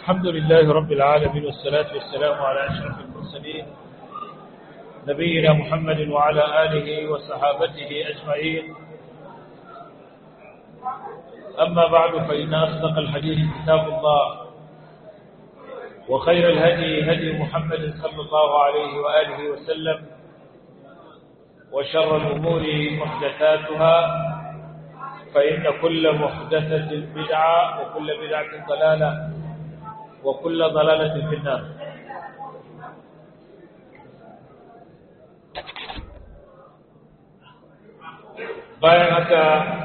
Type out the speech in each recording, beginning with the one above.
الحمد لله رب العالمين والصلاة والسلام على أشرف المرسلين نبينا محمد وعلى آله وصحابته أجمعين أما بعد فإن أصدق الحديث كتاب الله وخير الهدي هدي محمد صلى الله عليه وآله وسلم وشر الأمور محدثاتها فإن كل محدثة بدعة وكل بدعة ضلالة وكل ضلالة في النار bayan haka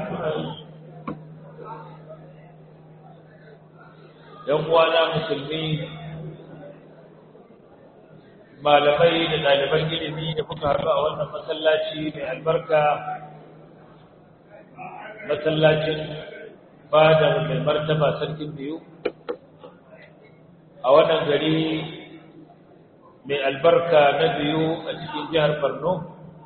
‘yan uwana musulmi malamai da ɗaliban ilimi da kuka haɗu a wannan masallaci mai albarka masallacin fada mai martaba sarkin biyu a wannan gari mai albarka na biyu a cikin jihar borno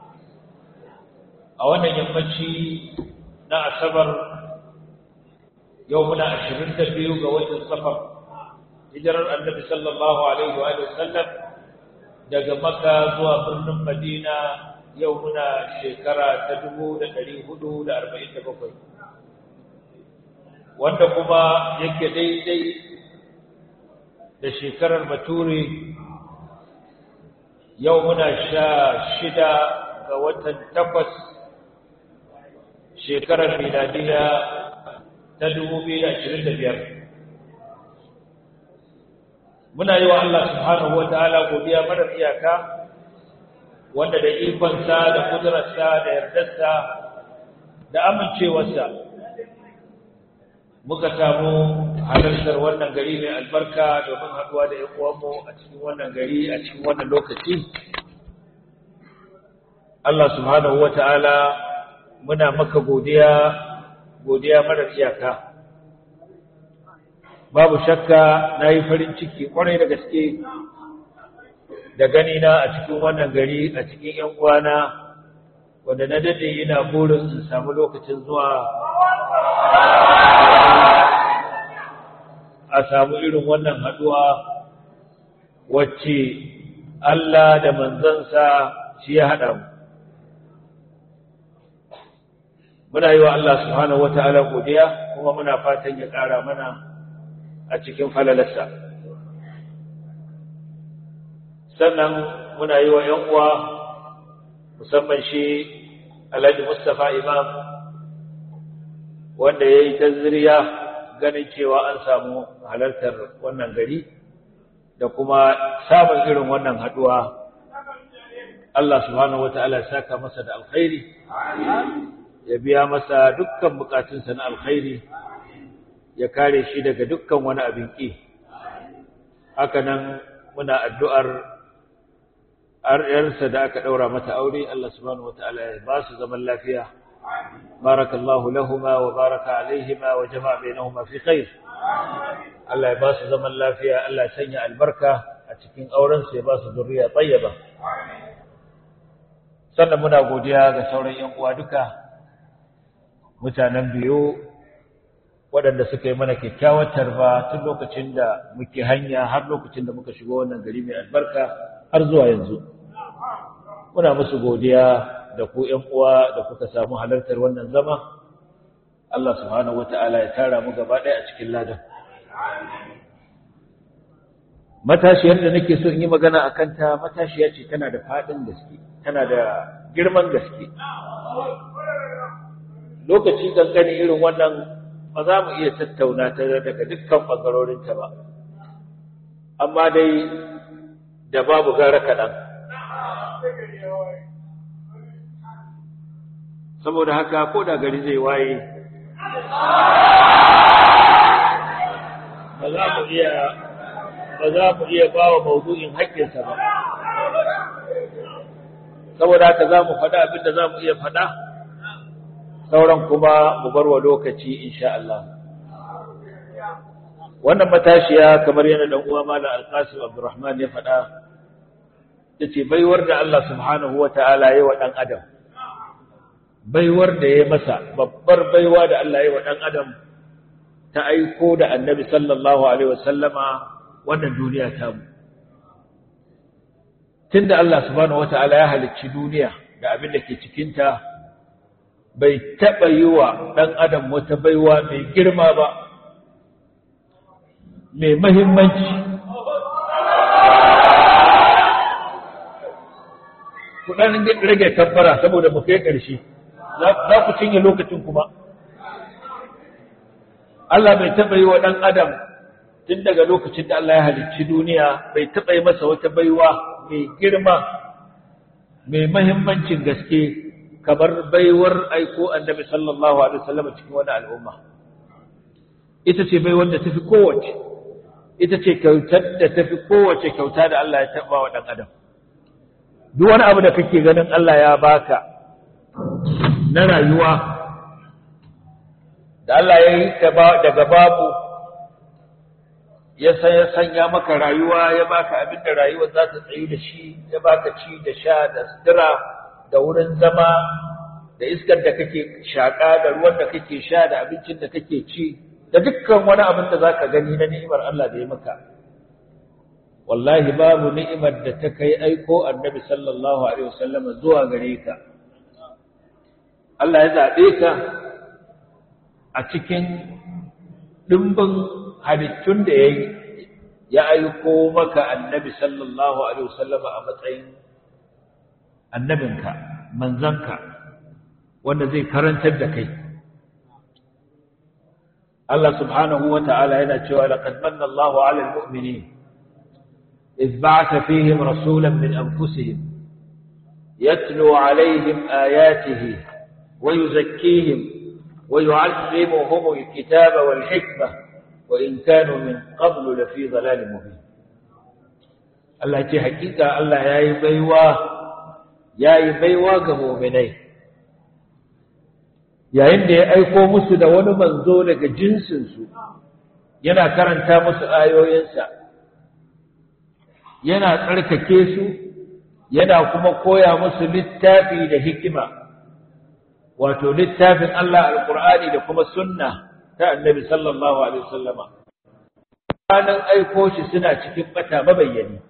a wannan yammaci na asabar yau muna ashirin da biyu ga watan safar hijirar annabi sallallahu alaihi wa sallam daga maka zuwa birnin madina yau muna shekara ta dubu da ɗari hudu da arba'in da bakwai wanda kuma yake daidai da shekarar bature yau muna sha shida ga watan takwas shekarar miladiya ta dubu biyu da ashirin da biyar muna yi wa Allah subhanahu wa ta'ala godiya marar iyaka wanda da ikonsa da kudurarsa da yardarsa da amincewarsa muka samu halartar wannan gari mai albarka domin haɗuwa da ‘yan uwanmu a cikin wannan gari a cikin wannan lokaci Allah subhanahu wa ta'ala muna maka godiya godiya marar iyaka babu shakka na yi farin ciki kwarai da gaske da gani na a cikin wannan gari a cikin ‘yan uwana wanda na dade yana burin in samu lokacin zuwa a samu irin wannan haɗuwa wacce Allah da manzansa shi ya haɗa mu. Muna yi wa Allah subhanahu wa ta'ala godiya kuma muna fatan ya ƙara mana a cikin falalarsa. sannan muna yi wa ‘yan uwa musamman shi Alhaji Mustapha Imam wanda ya yi taziriya ganin cewa an samu halartar wannan gari da kuma samun irin wannan haɗuwa. Allah subhanahu wa ta'ala saka masa da alkhairi, ya biya masa dukkan bukatunsa na alkhairi, ya kare shi daga dukkan wani abin ƙi. Haka nan muna addu'ar ‘yarsa da aka ɗaura mata aure, Allah subhanahu wa ta'ala ya ba su zaman lafiya, barakallahu lahuma wa baraka alaihima wa jama'a bainahuma fi khair. Allah ya ba su zaman lafiya, Allah ya sanya albarka a cikin aurensu ya ba su zuriya tsayyaba. Sannan muna godiya ga sauran ‘yan uwa duka, mutanen biyu waɗanda suka yi mana kyakkyawar tarba tun lokacin da muke hanya har lokacin da muka shigo wannan gari mai albarka har zuwa yanzu. muna musu godiya da ku ƴan uwa da kuka samu halartar wannan zama Allah subhanahu wataala ya tara mu gaba ɗaya a cikin ladan matashiyar da nake so in yi magana a kanta matashiya ce tana da faɗin gaske tana da girman gaske lokaci kankani irin wannan ba za mu iya tattauna ta daga dukkan ɓangarorinta ba amma dai da babu gara kaɗan saboda haka ko da gari zai waye ba za mu iya ba za mu iya ba wa maudu'in haƙƙinsa ba saboda haka za mu faɗa abin da za mu iya faɗa sauran kuma mu bar wa lokaci insha Allah wannan matashiya kamar yana dan uwa malam alqasim abdurrahman ya faɗa yace baiwar da Allah subhanahu wataala ya wa dan adam baiwar da ya masa babbar baiwa da Allah ya wa dan adam ta aiko da annabi sallallahu alaihi wasallama wannan duniya ta mu tunda Allah subhanahu wataala ya halicci duniya da abin da ke cikinta bai taɓa yi wa ɗan adam wata baiwa mai girma ba mai mahimmanci ku ɗan rage tabbara saboda mu kai ƙarshe za ku cinye lokacin kuma Allah bai taɓa yi wa ɗan adam tun daga lokacin da Allah ya halicci duniya bai taɓa yi masa wata baiwa mai girma mai mahimmancin gaske kamar baiwar aiko annabi sallallahu alaihi wasallam cikin wani al'umma ita ce baiwar da tafi kowace ita ce kyautar da tafi kowace kyauta da Allah ya taɓa wa ɗan adam duk wani abu da kake ganin Allah ya baka na rayuwa da Allah ya yi daga babu ya sanya maka rayuwa ya baka abin da rayuwa za ta tsayu da shi ya baka ci da sha da sutura da wurin zama da iskar da kake shaƙa da ruwan da kake sha da abincin da kake ci da dukkan wani abin da za ka gani na ni'imar Allah da ya maka wallahi babu ni'imar da ta kai aiko annabi sallallahu alaihi wasallam zuwa gare ka Allah ya zaɓe ka a cikin ɗimbin halittun da ya yi ya aiko maka annabi sallallahu alaihi wasallam a matsayin annabinka manzanka wanda zai karantar da kai Allah subhanahu wa ta'ala yana cewa laqad manna Allahu 'ala al-mu'minin إذ بعث فيهم رسولا من أنفسهم يتلو عليهم آياته ويزكيهم ويعلمهم الكتاب والحكمة وإن كانوا من قبل لفي ضلال مبين الله يتي حقيقة الله يا يبيوا يا يبيوا كمؤمنين yayin da ya aiko musu da wani manzo daga jinsinsu yana karanta musu ayoyinsa yana tsarkake su yana kuma koya musu littafi da hikima wato littafin Allah alqur'ani da kuma sunna ta annabi sallallahu alaihi wasallama ranan aiko shi suna cikin bata mabayyani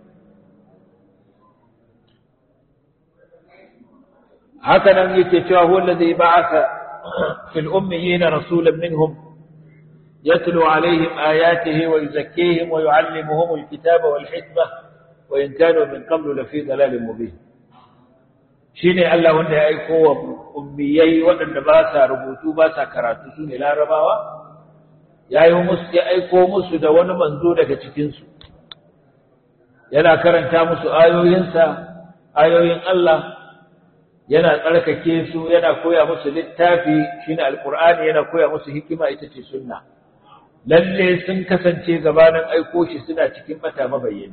haka nan yake cewa huwa alladhi ba'atha fil ummiyina rasulan minhum يتلو عليهم آياته ويزكيهم ويعلمهم الكتاب والحكمة وإن كانوا من قبل لفي ضلال مبين shine Allah wanda ya aiko wa ummiyai waɗanda ba sa rubutu ba sa karatu su ne larabawa ya yi musu ya aiko musu da wani manzo daga cikinsu yana karanta musu ayoyinsa ayoyin Allah yana tsarkake su yana koya musu littafi shine alqur'ani yana koya musu hikima ita ce sunna lalle sun kasance gabanin aiko shi suna cikin bata mabayyani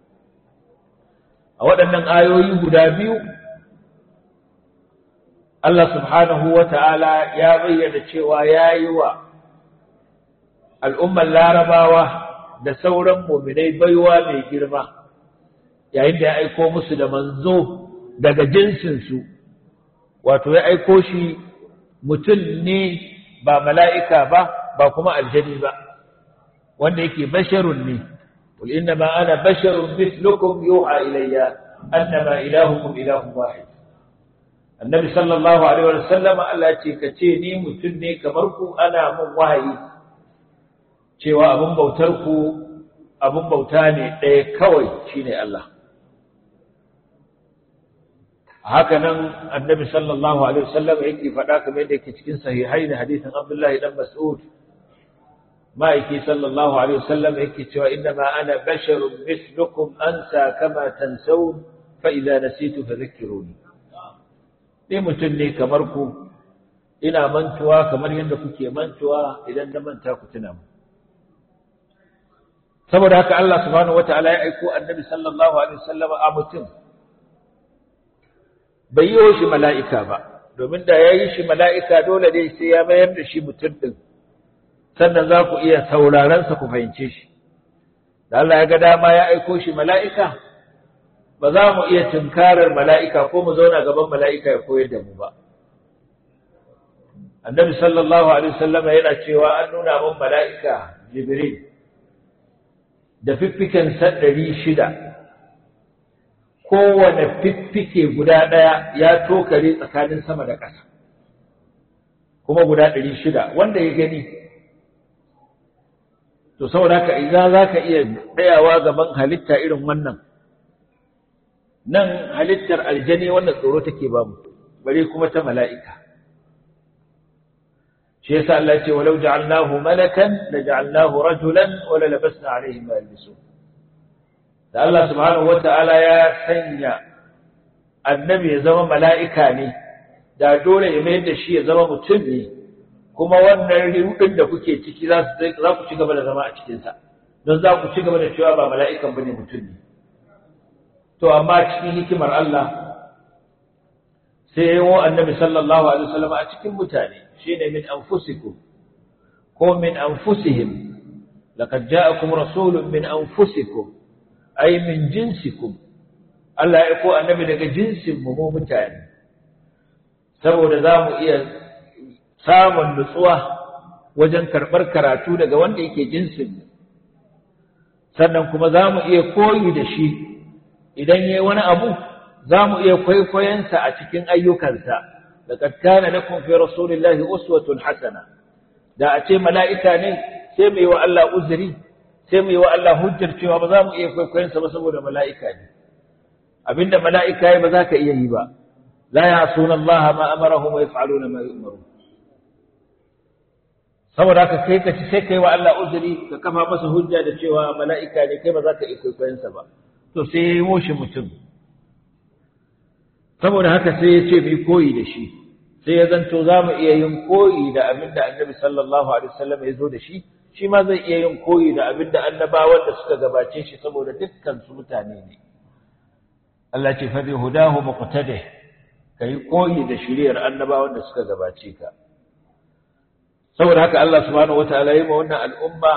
a waɗannan ayoyi guda biyu Allah subhanahu wa ta'ala ya bayyana cewa ya yi wa al'ummar larabawa da sauran muminai baiwa mai girma yayin da ya aiko musu da manzo daga jinsinsu wato ya aiko shi mutum ne ba mala'ika ba ba kuma aljani ba wanda yake basharun ne قل إنما أنا بشر مثلكم يوحى إلي أنما إلهكم إله واحد النبي صلى الله عليه وسلم Allah ce ka ce ni mutum ne kamar ku ana mun wahayi cewa abin bautar ku abin bauta ne ɗaya kawai shine Allah haka nan annabi sallallahu alaihi wasallam yake faɗa kamar yadda yake cikin sahihai da hadisin Abdullahi dan Mas'ud ma'aiki sallallahu alaihi wasallam yake cewa innama ana basharun mislukum ansa kama tansawun fa idza nasitu fadhakkiruni ni mutum ne kamar ku ina mantuwa kamar yadda kuke mantuwa idan na manta ku tuna mu saboda haka Allah subhanahu wataala ya aiko annabi sallallahu alaihi wasallam a mutum bai yi shi mala'ika ba domin da ya yi shi mala'ika dole ne sai ya mayar da shi mutum din sannan za ku iya saurarensa ku fahimce shi da Allah ya ga dama ya aiko shi mala'ika ba za mu iya tunkarar mala'ika ko mu zauna gaban mala'ika ya koyar da mu ba annabi sallallahu alaihi wasallam yana cewa an nuna min mala'ika jibril da fiffiken sa ɗari shida kowane fiffike guda ɗaya ya tokare tsakanin sama da ƙasa kuma guda ɗari shida wanda ya gani to saboda haka idan za ka iya tsayawa gaban halitta irin wannan nan halittar aljani wannan tsoro take ba mu bare kuma ta mala'ika shi yasa Allah ce walau ja'alnahu malakan la ja'alnahu rajulan wa la labasna alaihim ma yalbisun da Allah subhanahu wata'ala ya sanya annabi ya zama mala'ika ne da dole ya mayar da shi ya zama mutum ne kuma wannan rudin da kuke ciki za ku ci gaba da zama a cikinsa don za ku ci gaba da cewa ba mala'ikan bane mutum ne to amma cikin hikimar Allah sai ya yi annabi sallallahu alaihi wasallam a cikin mutane shine min anfusikum ko min anfusihim laqad ja'akum rasulun min anfusikum ay min jinsikum Allah ya ko annabi daga jinsin mu mu mutane saboda za mu iya samun nutsuwa wajen karɓar karatu daga wanda yake jinsin mu sannan kuma za mu iya koyi da shi idan yayi wani abu za mu iya kwaikwayonsa a cikin ayyukansa laqad kana lakum fi rasulillahi uswatun hasana da a ce mala'ika ne sai mu yi wa Allah uzuri sai mu yi wa Allah hujjar cewa ba za mu iya kwaikwayonsa ba saboda mala'ika ne abinda mala'ika ya ba za ka iya yi ba la ya'suna Allah ma amarahum wa yaf'aluna ma yu'marun saboda haka kai ka ci sai kai wa Allah uzuri ka kafa masa hujja da cewa mala'ika ne kai ba za ka iya kwaikwayonsa ba to sai ya yi moshi mutum saboda haka sai ya ce mai koyi da shi sai ya zanto za mu iya yin koyi da abin da annabi sallallahu alaihi wasallam ya zo da shi shi ma zai iya yin koyi da abin da annabawan da suka gabace shi saboda dukkan su mutane ne Allah ce fa bi hudahu muqtadi kai koyi da shiriyar annabawan da suka gabace ka saboda haka Allah subhanahu wataala ya yi ma wannan al'umma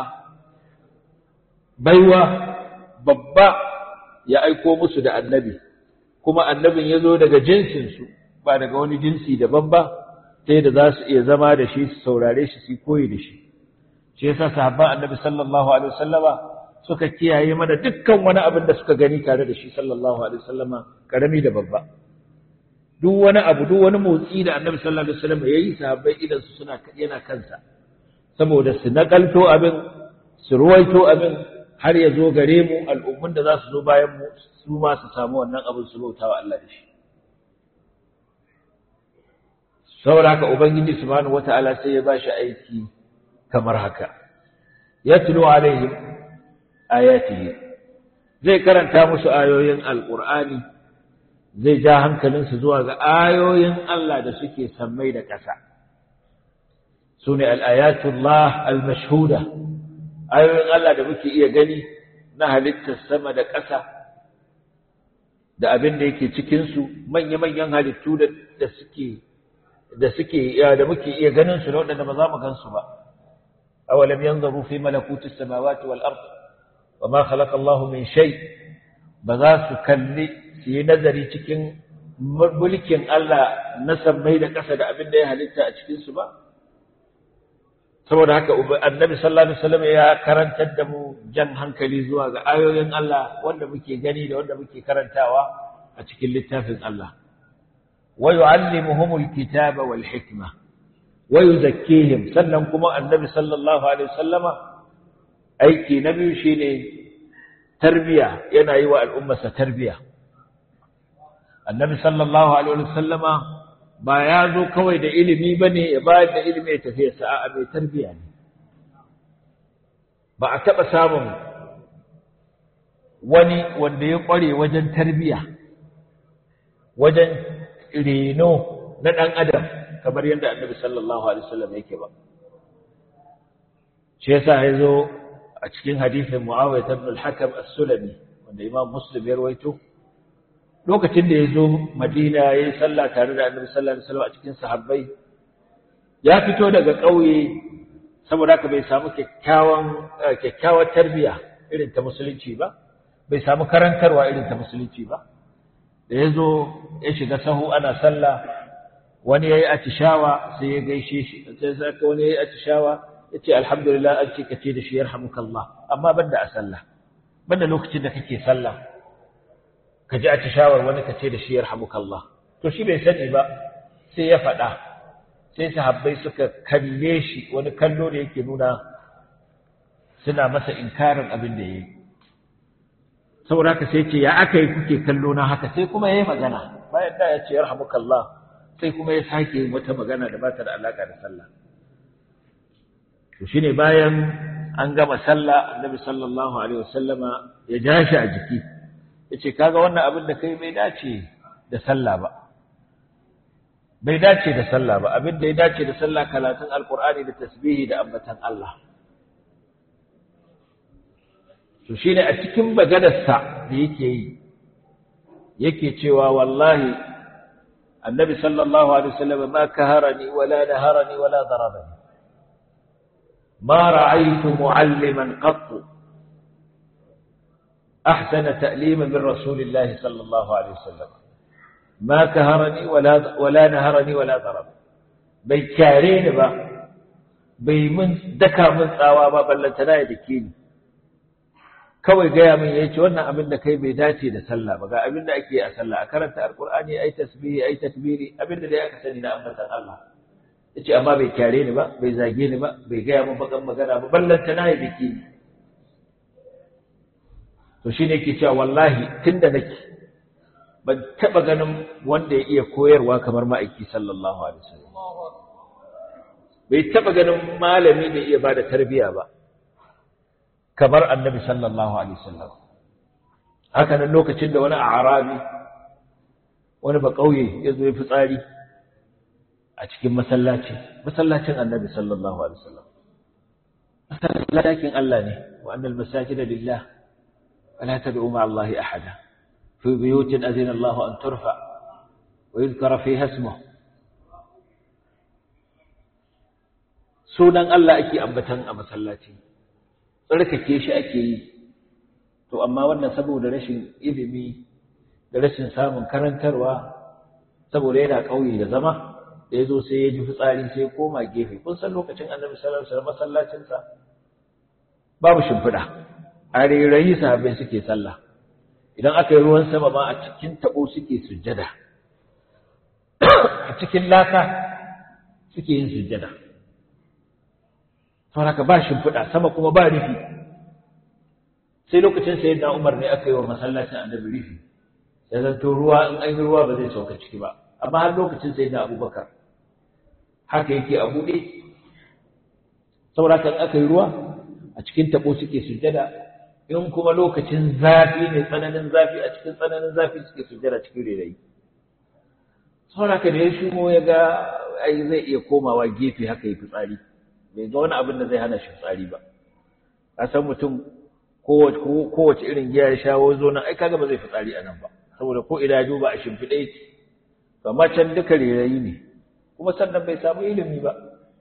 baiwa babba ya aiko musu da annabi kuma annabin ya zo daga jinsinsu ba daga wani jinsi daban ba sai da za su iya zama da shi su saurare shi su koyi da shi shi yasa sahabban annabi sallallahu alaihi wasallama suka kiyaye mana dukkan wani abin da suka gani tare da shi sallallahu alaihi wasallama karami da babba duk wani abu duk wani motsi da annabi sallallahu alaihi wasallama yayi sahabbai idan su suna yana kansa saboda su nakalto abin su ruwaito abin har ya zo gare mu al'ummun da za su zo bayan mu su ma su samu wannan abin su bauta wa Allah da shi. Saboda haka Ubangiji Subhanahu wa ta'ala sai ya ba shi aiki kamar haka, ya tuno alaihim ayatihi zai karanta musu ayoyin Al'ur'ani, zai ja hankalinsu zuwa ga ayoyin Allah da suke sammai da ƙasa. Su ne al'ayatullah al-mashhuda. ayoyin Allah da muke iya gani na halittar sama da ƙasa da abin da yake cikinsu manya-manyan halittu da suke da suke da muke iya ganin su da waɗanda ba za mu gansu ba awalam yanzaru fi malakutis samawati wal ard wa ma khalaqa Allahu min shay ba za su kalli su yi nazari cikin mulkin Allah na sammai da ƙasa da abin da ya halitta a cikin su ba saboda haka annabi sallallahu alaihi wasallam ya karantar da mu jan hankali zuwa ga ayoyin Allah wanda muke gani da wanda muke karantawa a cikin littafin Allah wa yu'allimuhumul kitaba wal hikma wa yuzakkihim sannan kuma annabi sallallahu alaihi wasallama aiki na biyu shine tarbiya yana yi wa al'ummarsa tarbiya annabi sallallahu alaihi wasallama ba ya zo kawai da ilimi ba ne ya bayar da ilimi ya tafiya sa'a mai tarbiya ne ba a taɓa samun wani wanda ya ƙware wajen tarbiya wajen reno na ɗan adam kamar yadda annabi sallallahu alaihi wasallam yake ba shi yasa ya zo a cikin hadisin mu'awiyah ibn al-hakam as-sulami wanda imam muslim ya rawaito lokacin da ya zo madina ya yi sallah tare da annabi sallallahu alaihi wasallam a cikin sahabbai ya fito daga ƙauye saboda haka bai samu kyakkyawan kyakkyawar tarbiya irin ta musulunci ba bai samu karantarwa irin ta musulunci ba da ya zo ya shiga sahu ana sallah wani yayi atishawa sai ya gaishe shi sai saka wani yayi atishawa yace alhamdulillah an ce kace da shi yarhamukallah amma banda a sallah banda lokacin da kake sallah ka ji atishawar wani kace da shi yarhamukallah to shi bai sani ba sai ya faɗa sai sahabbai suka kalle shi wani kallo da yake nuna suna masa inkarin abin da yayi saboda haka sai ce ya aka yi kuke kallo na haka sai kuma yayi magana bayan da ya ce yarhamukallah sai kuma ya sake yin wata magana da ba ta da alaka da sallah to shine bayan an gama sallah annabi sallallahu alaihi wasallama ya ja shi a jiki yace kaga wannan abin da kai bai dace da sallah ba bai dace da sallah ba abin da ya dace da sallah karatun alqur'ani da tasbihi da ambatan Allah to shine a cikin maganarsa da yake yi yake cewa wallahi annabi sallallahu alaihi wasallam ma kaharani wala naharani wala darabani ما رأيت معلما قط أحسن تأليما من رسول الله صلى الله عليه وسلم ما كهرني ولا ولا نهرني ولا ضرب bai kyare ni ba bai mun daka mun tsawa ba ballantana ya dake ni kawai gaya min ya ce wannan abin da kai bai dace da sallah ba ga abin da ake a sallah a karanta alkur'ani ai tasbihi ai takbiri abin da dai aka sani na ambatan Allah yace amma bai kyare ni ba bai zage ni ba bai gaya min bakan magana ba ballanta na yi biki to shine yake cewa wallahi tunda nake ban taba ganin wanda ya iya koyarwa kamar ma'aiki sallallahu alaihi wasallam bai taba ganin malami da iya bada tarbiya ba kamar annabi sallallahu alaihi wasallam haka nan lokacin da wani arabi wani ba kauye ya zo ya fitsari a cikin masallaci masallacin annabi sallallahu alaihi wasallam masallacin Allah ne wa annal masajida lillah wala tad'u ma'a Allah ahada fi buyutin azina Allah an turfa wa yuzkara fiha ismuhu sunan Allah ake ambatan a masallaci tsarkake shi ake yi to amma wannan saboda rashin ilimi da rashin samun karantarwa saboda yana ƙauye da zama da ya zo sai ya ji fitsari sai ya koma gefe kun san lokacin annabi sallallahu alaihi wasallam masallacinsa babu shimfiɗa a rairayi sahabbai suke sallah idan aka yi ruwan sama ma a cikin taɓo suke sujjada a cikin laka suke yin sujjada saboda haka ba shimfiɗa sama kuma ba rufi sai lokacin sayyidina Umar ne aka yi wa masallacin annabi rufi ya zanto ruwa in an yi ruwa ba zai sauka ciki ba amma har lokacin sayyidina Abubakar haka yake a buɗe saboda kan aka yi ruwa a cikin tabo suke sujjada in kuma lokacin zafi ne tsananin zafi a cikin tsananin zafi suke sujjada cikin rairayi saboda ka da ya shigo ya ga ai zai iya komawa gefe haka yi fitsari bai ga wani abin da zai hana shi fitsari ba a san mutum kowace irin giya ya shawo zo nan ai kaga ba zai fitsari a nan ba saboda ko ina duba a shimfiɗe yake amma can duka rairayi ne kuma sannan bai samu ilimi ba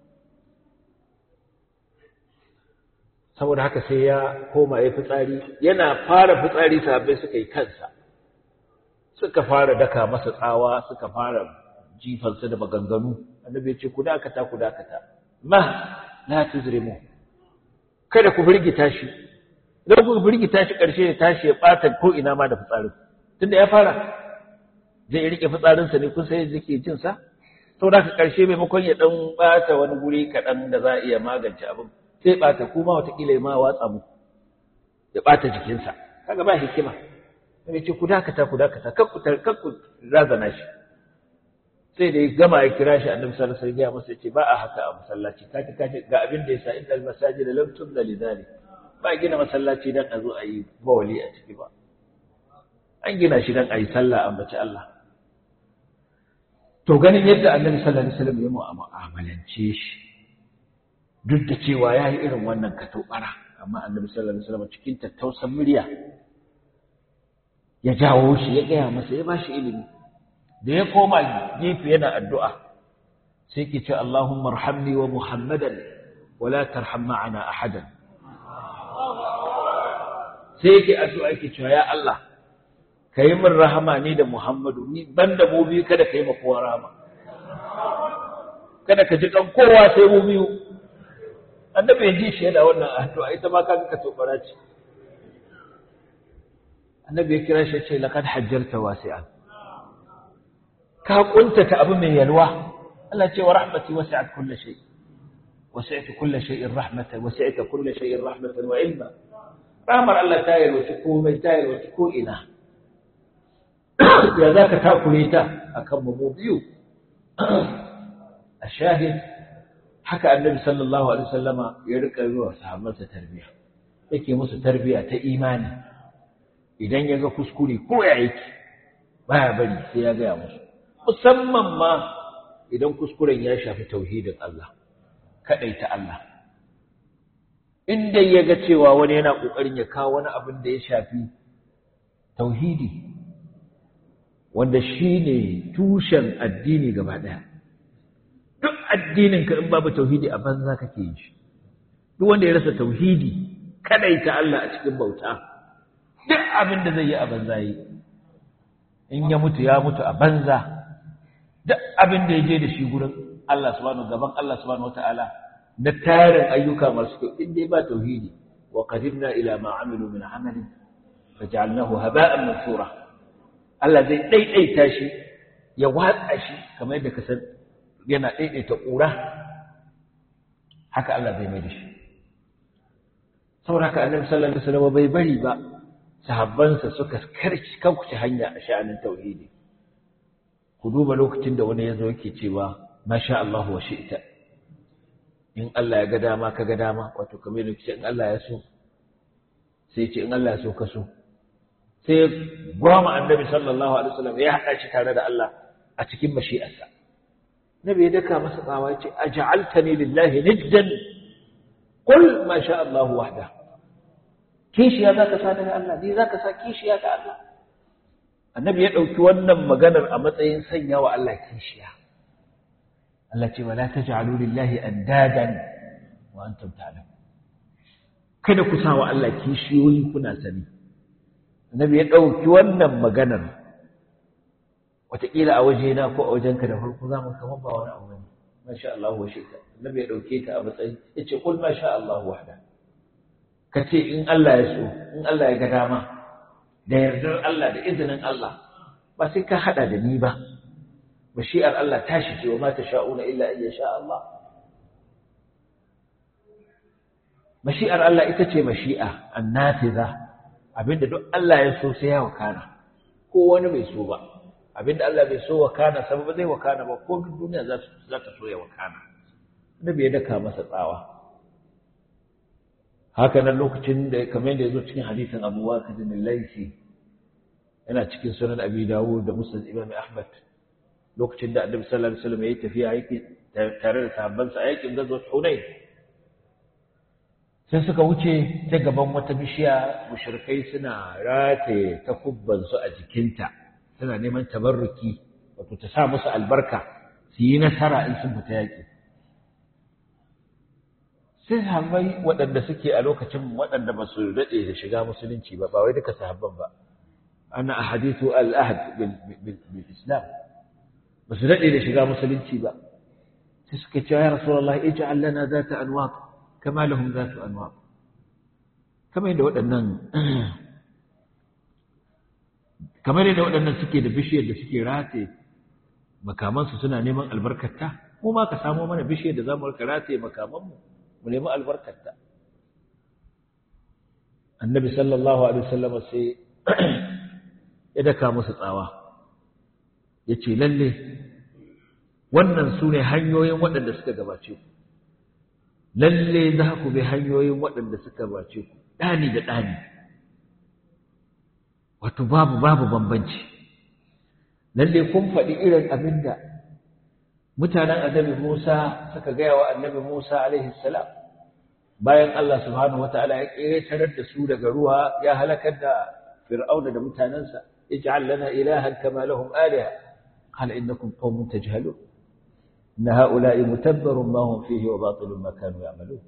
saboda haka sai ya koma ya fitsari yana fara fitsari sahabbai suka yi kansa suka fara daka masa tsawa suka fara jifansa da maganganu annabi ya ce ku dakata ku dakata ma la tuzrimu kada ku birgita shi idan ku birgita shi karshe ya tashi ya bata ko ina ma da fitsarin tunda ya fara zai rike fitsarinsa ne kun sai yake jin sa sau da ka ƙarshe maimakon ya ɗan ɓata wani guri kaɗan da za a iya magance abin sai ɓata kuma watakila ya ma watsa mu ya ɓata jikinsa kaga ba hikima sai ce ku dakata ku dakata kan ku razana shi sai da ya gama ya kira shi annabi sallallahu alaihi wasallam masa yace ba a haka a masallaci kaji kaji ga abin da yasa innal masajida lam tubda lidhalik ba gina masallaci dan a zo a yi bawali a ciki ba an gina shi dan a yi sallah ambaci Allah to ganin yadda annabi sallallahu alaihi wasallam ya mu'amalance shi duk da cewa ya yi irin wannan katobara amma annabi sallallahu alaihi wasallam cikin tattausan murya ya jawo shi ya gaya masa ya bashi ilimi da ya koma gefe yana addu'a sai ke ce Allahumma arhamni wa Muhammadan wa la tarham ma'ana ahadan sai yake addu'a yake cewa ya Allah ka yi min rahama ni da Muhammadu ni ban da mu biyu kada ka yi ma kowa rahama kada ka ji kan kowa sai mu biyu annabi ya ji shi yana wannan addu'a ita ma kaga ka tobara ce annabi ya kira shi ya ce laqad hajjarta wasi'an ka kuntata abu mai yalwa Allah ce wa rahmati wasi'at kulli shay wasi'at kulli shay'in rahmatan wasi'at kulli shay'in rahmatan wa ilma rahmar Allah ta yalwaci komai ta yalwaci ko ina ya zaka takure ta akan mu biyu a shahid haka annabi sallallahu alaihi wasallama ya rika yi wa sahabbansa tarbiya yake musu tarbiya ta imani idan ya ga kuskure ko ya yake baya bari sai ya gaya musu musamman ma idan kuskuren ya shafi tauhidin Allah ta Allah in dai ya ga cewa wani yana kokarin ya kawo wani abin da ya shafi tauhidi wanda shine tushen addini gaba daya duk addinin ka in babu tauhidi a banza kake yi shi duk wanda ya rasa tauhidi kadaita Allah a cikin bauta duk abin da zai yi a banza yi in ya mutu ya mutu a banza duk abin da ya je da shi gurin Allah subhanahu gaban Allah subhanahu wataala na tarin ayyuka masu kyau in dai ba tauhidi wa qadimna ila ma amilu min amalin faj'alnahu haba'an mansura Allah zai daidaita shi ya watsa shi kamar yadda ka san yana daidaita ƙura haka Allah zai mai da shi saboda haka annabi sallallahu alaihi wasallam bai bari ba sahabbansa suka karci kauce hanya a sha'anin tauhidi ku duba lokacin da wani ya zo yake cewa masha Allah wa shi'ta in Allah ya ga dama ka ga dama wato kamar yadda in Allah ya so sai ce in Allah ya so ka so sai gwama annabi sallallahu alaihi wasallam ya haɗa shi tare da Allah a cikin mashi'arsa nabi ya daka masa tsawa ya ce aj'altani lillahi niddan qul ma sha Allah wahda kishiya zaka sa daga Allah ni zaka sa kishiya ga Allah annabi ya ɗauki wannan maganar a matsayin sanya wa Allah kishiya Allah ce wala taj'alu lillahi andadan wa antum ta'lamun kada ku sa wa Allah kishiyoyi kuna sani annabi ya ɗauki wannan maganar wataƙila a wajena ko a wajenka da farko za mu kamar ba wani abu ne masha Allah wa shika annabi ya ɗauke ta a matsayin ya ce kul masha Allah wahda ka ce in Allah ya so in Allah ya ga dama da yardar Allah da izinin Allah ba sai ka hada da ni ba mashi'ar Allah ta shige wa ma sha'una illa in sha Allah mashi'ar Allah ita ce mashi'a annafiza abinda duk Allah ya so sai ya wakana ko wani bai so ba abinda Allah bai so wakana sababa zai wakana ba ko duniya za ta so ya wakana annabi ya daka masa tsawa haka nan lokacin da kamar yadda ya zo cikin hadisin Abu Waqid al-Laythi yana cikin sunan Abi Dawud da Musnad Imam Ahmad lokacin da Annabi sallallahu alaihi wasallam yayi tafiya yake tare da sahabbansa a yakin Ghazwat Hunain sai suka wuce ta gaban wata bishiya mushrikai suna rataye takubban su a jikinta suna neman tabarruki wato ta sa musu albarka su yi nasara in sun fita yaki sai sahabbai waɗanda suke a lokacin waɗanda ba su daɗe da shiga musulunci ba ba wai duka sahabban ba ana a hadithu al'ahad bil islam ba su daɗe da shiga musulunci ba sai suka ce ya rasulullah ij'al lana zata anwaq kama lahum zatu anwaq kamar yadda waɗannan kamar yadda waɗannan suke da bishiyar da suke rataye makamansu suna neman albarkarta mu ma ka samo mana bishiyar da za mu rika rataye makamanmu mu nemi albarkarta annabi sallallahu alaihi wasallam sai ya daka musu tsawa ya ce lalle wannan su ne hanyoyin waɗanda suka gabace ku lalle za ku bi hanyoyin waɗanda suka gabace ku ɗani da ɗani wato babu babu bambanci lalle kun faɗi irin abin da mutanen annabi Musa suka gaya wa annabi Musa alaihi salam bayan Allah subhanahu wataala ya ƙetarar da su daga ruwa ya halakar da fir'auna da mutanensa ij'al lana ilahan kama lahum aliha qala innakum qaumun tajhalun inna ha'ula'i mutabbarun ma hum fihi wa batilun ma kanu ya'malun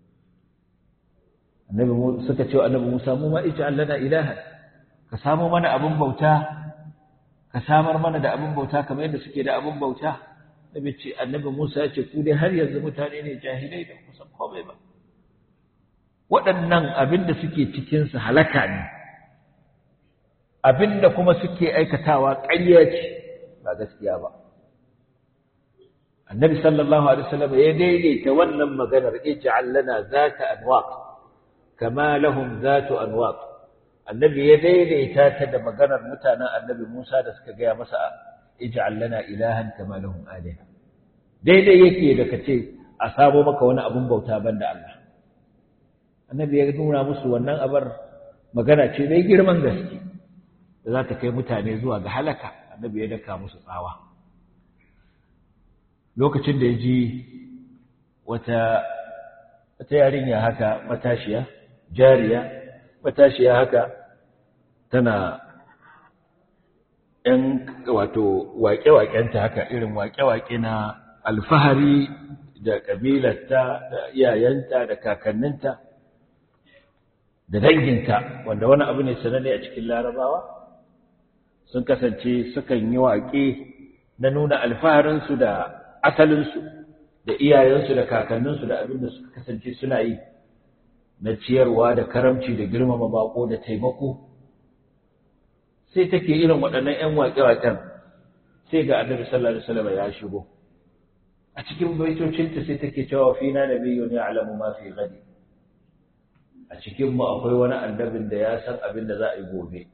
annabi suka ce annabi Musa mu ma ij'al lana ilahan ka samu mana abin bauta ka samar mana da abin bauta kamar yadda suke da abin bauta Nabi ce annabi Musa ya ce ku dai har yanzu mutane ne jahilai da kusan komai ba waɗannan abin da suke cikin su halaka ne abin da kuma suke aikatawa ƙarya ce ba gaskiya ba annabi sallallahu alaihi wasallam ya daidaita wannan maganar ij'al lana zata anwaq kama lahum zatu anwaq annabi ya daidaita ta da maganar mutanen annabi Musa da suka gaya masa ij'al lana ilahan kama lahum aliha daidai yake da kace a sabo maka wani abun bauta banda Allah annabi ya nuna musu wannan abar magana ce mai girman gaske da za ta kai mutane zuwa ga halaka annabi ya daka musu tsawa lokacin da ya ji wata wata yarinya haka matashiya jariya matashiya haka tana ‘yan wato waƙe-waƙenta haka irin waƙe-waƙe na alfahari da ƙabilarta da iyayenta da kakanninta da danginta wanda wani abu ne sananne a cikin larabawa sun kasance sukan yi waƙe na nuna alfaharinsu da asalinsu da iyayensu da kakanninsu da abin da suka kasance suna yi na ciyarwa da karamci da girmama bako da taimako sai take irin waɗannan ‘yan waƙe-waƙen sai ga annabi sallallahu alaihi wasallam ya shigo a cikin baitocinta sai take cewa fina nabiyyun ya'lamu ma fi ghadi a cikin mu akwai wani annabin da ya san abin da za a yi gobe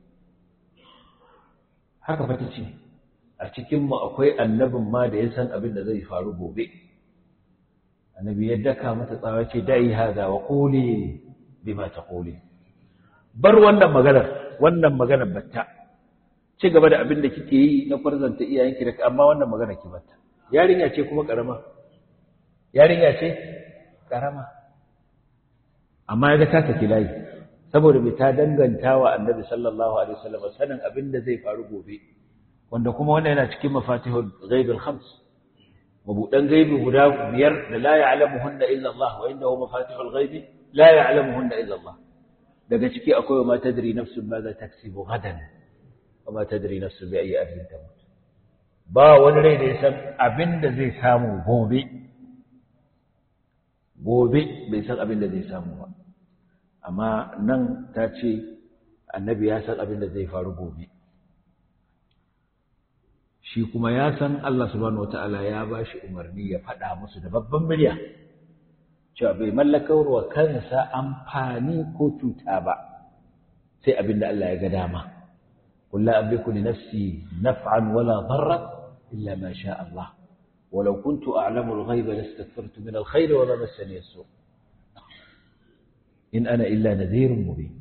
haka fa tace a cikin mu akwai annabin ma da ya san abin da zai faru gobe annabi ya daka mata tsawa ce dai hada wa quli bima taquli bar wannan maganar wannan maganar batta ci gaba da abin da kike yi na farzanta iyayenki da amma wannan magana ki batta yarinya ce kuma karama yarinya ce karama amma ya ta saki layi saboda bai ta danganta wa annabi sallallahu alaihi wasallam sanin abin da zai faru gobe wanda kuma wannan yana cikin mafatihul ghaibul khams mabudan gaibi guda biyar da la ya'lamuhunna illa Allah wa indahu mafatihul ghaibi la ya'lamuhunna illa Allah daga ciki akwai wa ma tadri nafsun ma za taksibu gadan wa ma tadri nafsun bi ayi ardin tamut ba wani rai da ya san abin da zai samu gobe gobe bai san abin da zai samu ba amma nan ta ce annabi ya san abin da zai faru gobe shi kuma ya san Allah subhanahu wataala ya ba shi umarni ya faɗa musu da babban murya cewa bai mallaka wa kansa amfani ko cuta ba sai abin da Allah ya ga dama قل لا أملك لنفسي نفعا ولا ضرا إلا ما شاء الله ولو كنت أعلم الغيب لاستكثرت من الخير وما مسني السوء إن أنا إلا نذير مبين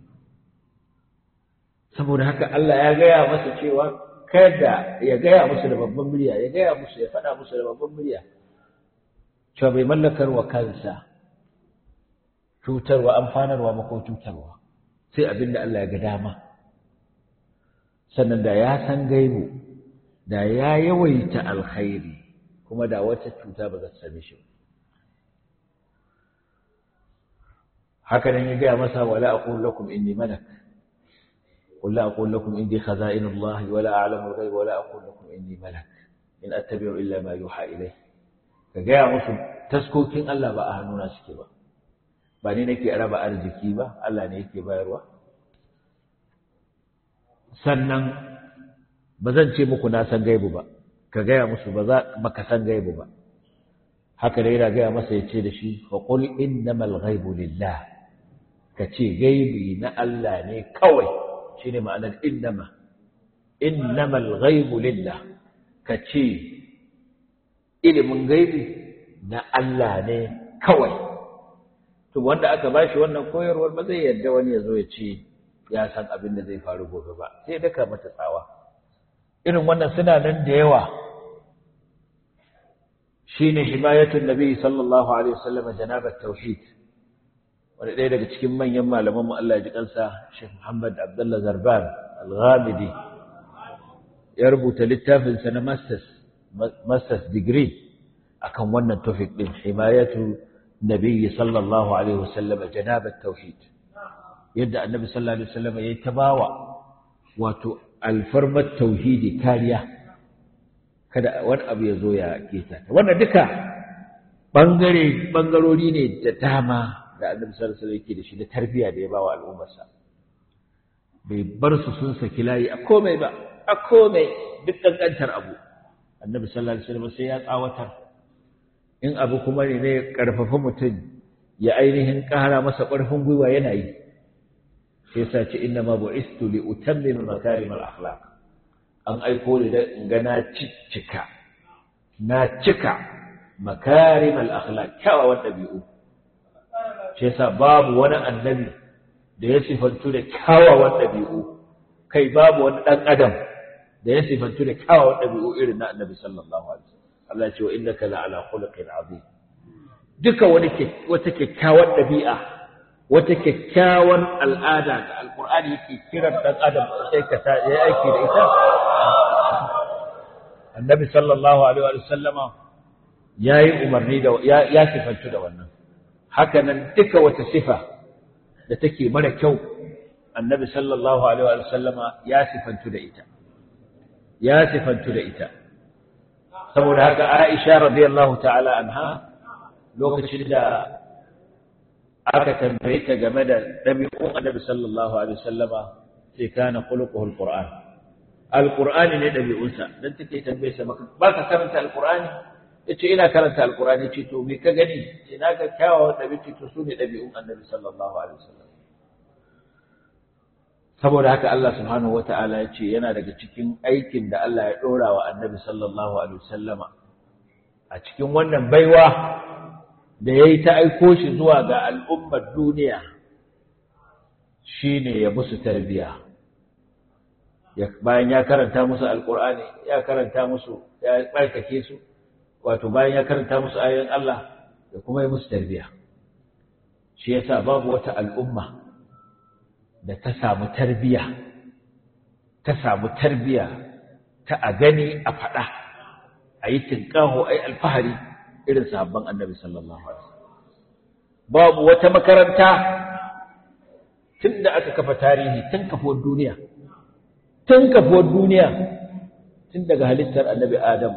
saboda haka Allah ya gaya masa cewa kada ya gaya musu da babban murya ya gaya musu ya faɗa musu da babban murya cewa bai mallakar wa kansa cutarwa amfanarwa ma ko cutarwa sai abin da Allah ya ga dama sannan da ya san gaibu da ya yawaita alkhairi kuma da wata cuta ba za ta same shi haka nan ya gaya masa wala aqul lakum inni malak قل لا أقول لكم إني خزائن الله ولا أعلم الغيب ولا أقول لكم إني ملك إن أتبع إلا ما يوحى إليه كجاء مسلم تسكوكين الله بقى هنونا سكبا بني نكي أربع أرزكي با الله نكي بايروا sannan ba zan ce muku na san gaibu ba ka gaya musu ba za baka san gaibu ba haka da yana gaya masa ya ce da shi fa qul innamal ghaibu lillah ka ce gaibi na Allah ne kawai shine ma'anar innama innamal ghaibu lillah ka ce ilimin gaibi na Allah ne kawai to wanda aka bashi wannan koyarwar ba zai yarda wani ya zo ya ce ya san abin da zai faru gobe ba sai daka mata tsawa irin wannan suna nan da yawa shine himayatun nabi sallallahu alaihi wasallam janabat tauhid wani ɗaya daga cikin manyan malaman mu Allah ya ji kansa Sheikh Muhammad Abdullah Zarban Al-Ghamidi ya rubuta littafin sa na masters masters degree akan wannan topic din himayatu nabi sallallahu alaihi wasallam janabat tauhid yadda annabi sallallahu alaihi wasallam yayi tabawa wato alfarmat tauhidi kariya kada wani abu ya zo ya keta ta wannan duka bangare bangarori ne da dama da annabi sallallahu alaihi wasallam yake da shi da tarbiyya da ya bawa al'ummarsa bai bar su sun saki layi a komai ba a komai duk kankantar abu annabi sallallahu alaihi wasallam sai ya tsawatar in abu kuma ne ne karfafa mutum ya ainihin ƙara masa ƙarfin gwiwa yana yi sai sa ce inna ma bu'istu li utammima makarim al-akhlaq an aiko ni da in ga na cika na cika makarim al-akhlaq kyawawan ɗabi'u sai sa babu wani annabi da ya sifantu da kyawawan ɗabi'u kai babu wani ɗan adam da ya sifantu da kyawawan ɗabi'u irin na annabi sallallahu alaihi wasallam Allah ya ce wa innaka la'ala khuluqin azim duka wani wata kyakkyawar ɗabi'a wata kyakkyawan al'ada da alƙur'ani yake kiran ɗan adam sai ka ta yi aiki da ita annabi sallallahu alaihi wa sallama ya yi umarni da ya sifantu da wannan haka nan duka wata sifa da take mara kyau annabi sallallahu alaihi wa sallama ya sifantu da ita ya sifantu da ita saboda haka Aisha radiyallahu ta'ala anha lokacin da aka tambaye ta game da ɗabi'un annabi sallallahu alaihi wasallama sai kana khuluquhu alquran alqur'ani ne ɗabi'unsa dan take tambaye sa ba ka karanta alqur'ani yace ina karanta alqur'ani ce to me ka gani ce na ga kyawawan ɗabi'u to su ne ɗabi'un annabi sallallahu alaihi wasallam saboda haka Allah subhanahu wata'ala ya ce yana daga cikin aikin da Allah ya ɗora wa annabi sallallahu alaihi wasallama a cikin wannan baiwa da ya yi ta aiko shi zuwa ga al'ummar duniya shi ne ya musu tarbiya bayan ya karanta musu alƙur'ani ya karanta musu ya ɓarkake su wato bayan ya karanta musu ayoyin Allah da kuma yi musu tarbiya shi yasa babu wata al'umma da ta samu tarbiya ta samu tarbiya ta a gani a faɗa a yi tinƙaho a yi alfahari irin sahabban annabi sallallahu alaihi babu wata makaranta tun da aka kafa tarihi tun kafuwar duniya tun kafuwar duniya tun daga halittar annabi adam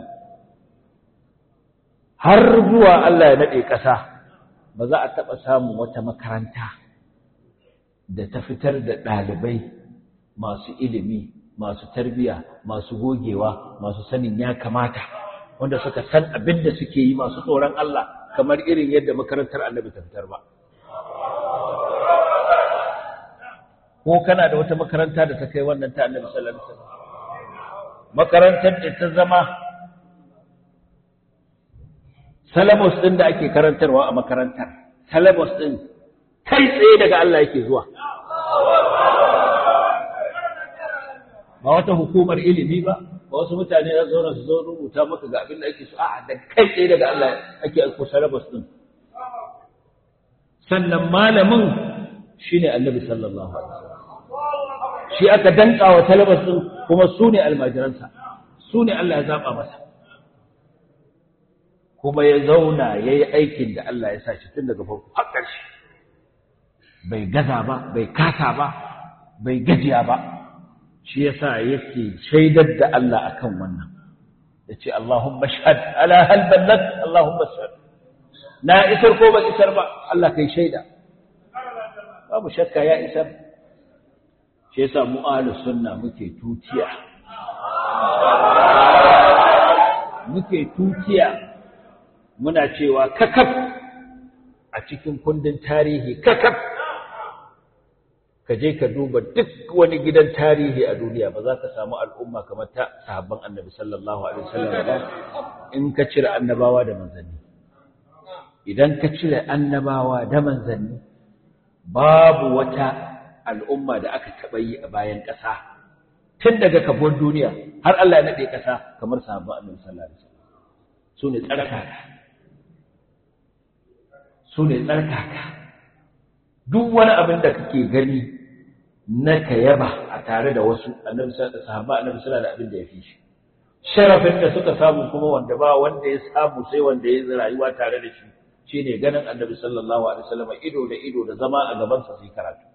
har zuwa Allah ya naɗe ƙasa ba za a taɓa samun wata makaranta da ta fitar da ɗalibai masu ilimi masu tarbiya masu gogewa masu sanin ya kamata wanda suka san abin da suke yi masu tsoron Allah kamar irin yadda makarantar annabi ta fitar ba. Ko kana da wata makaranta da ta kai wannan ta annabi sallallahu alaihi wasallam. Makarantar da ta zama salabus ɗin da ake karantarwa a makarantar, salabus ɗin kai tsaye daga Allah yake zuwa. Ba wata hukumar ilimi ba, ba wasu mutane za zauna su zo rubuta maka ga abin da ake so a'a da kai tsaye daga Allah ake aiko salabas din sannan malamin shine Annabi sallallahu alaihi wasallam shi aka danka wa salabas din kuma su ne almajiransa su ne Allah ya zaba masa kuma ya zauna ya yi aikin da Allah ya sa shi tun daga farko har ƙarshe bai gaza ba bai kasa ba bai gajiya ba shi yasa yake shaidar da Allah akan wannan yace Allahumma shahad ala hal ballag Allahumma shahad na isar ko ba isar ba Allah kai shaida babu shakka ya isar shi yasa mu ahlus sunna muke tutiya muke tutiya muna cewa kakaf a cikin kundin tarihi kakaf ka je ka duba duk wani gidan tarihi a duniya ba za ka samu al'umma kamar ta sahabban annabi sallallahu alaihi wasallam ba in ka cire annabawa da manzanni idan ka cire annabawa da manzanni babu wata al'umma da aka taɓa yi a bayan ƙasa tun daga kafuwar duniya har Allah ya naɗe ƙasa kamar sahabban annabi sallallahu alaihi wasallam su ne tsarkaka su ne tsarkaka duk wani abin da kake gani na ka yaba a tare da wasu annabi sahaba annabi sallallahu da abin da ya fi shi sharafin da suka samu kuma wanda ba wanda ya samu sai wanda ya rayuwa tare da shi shine ganin annabi sallallahu alaihi wasallam ido da ido da zama a gaban sa sai karatu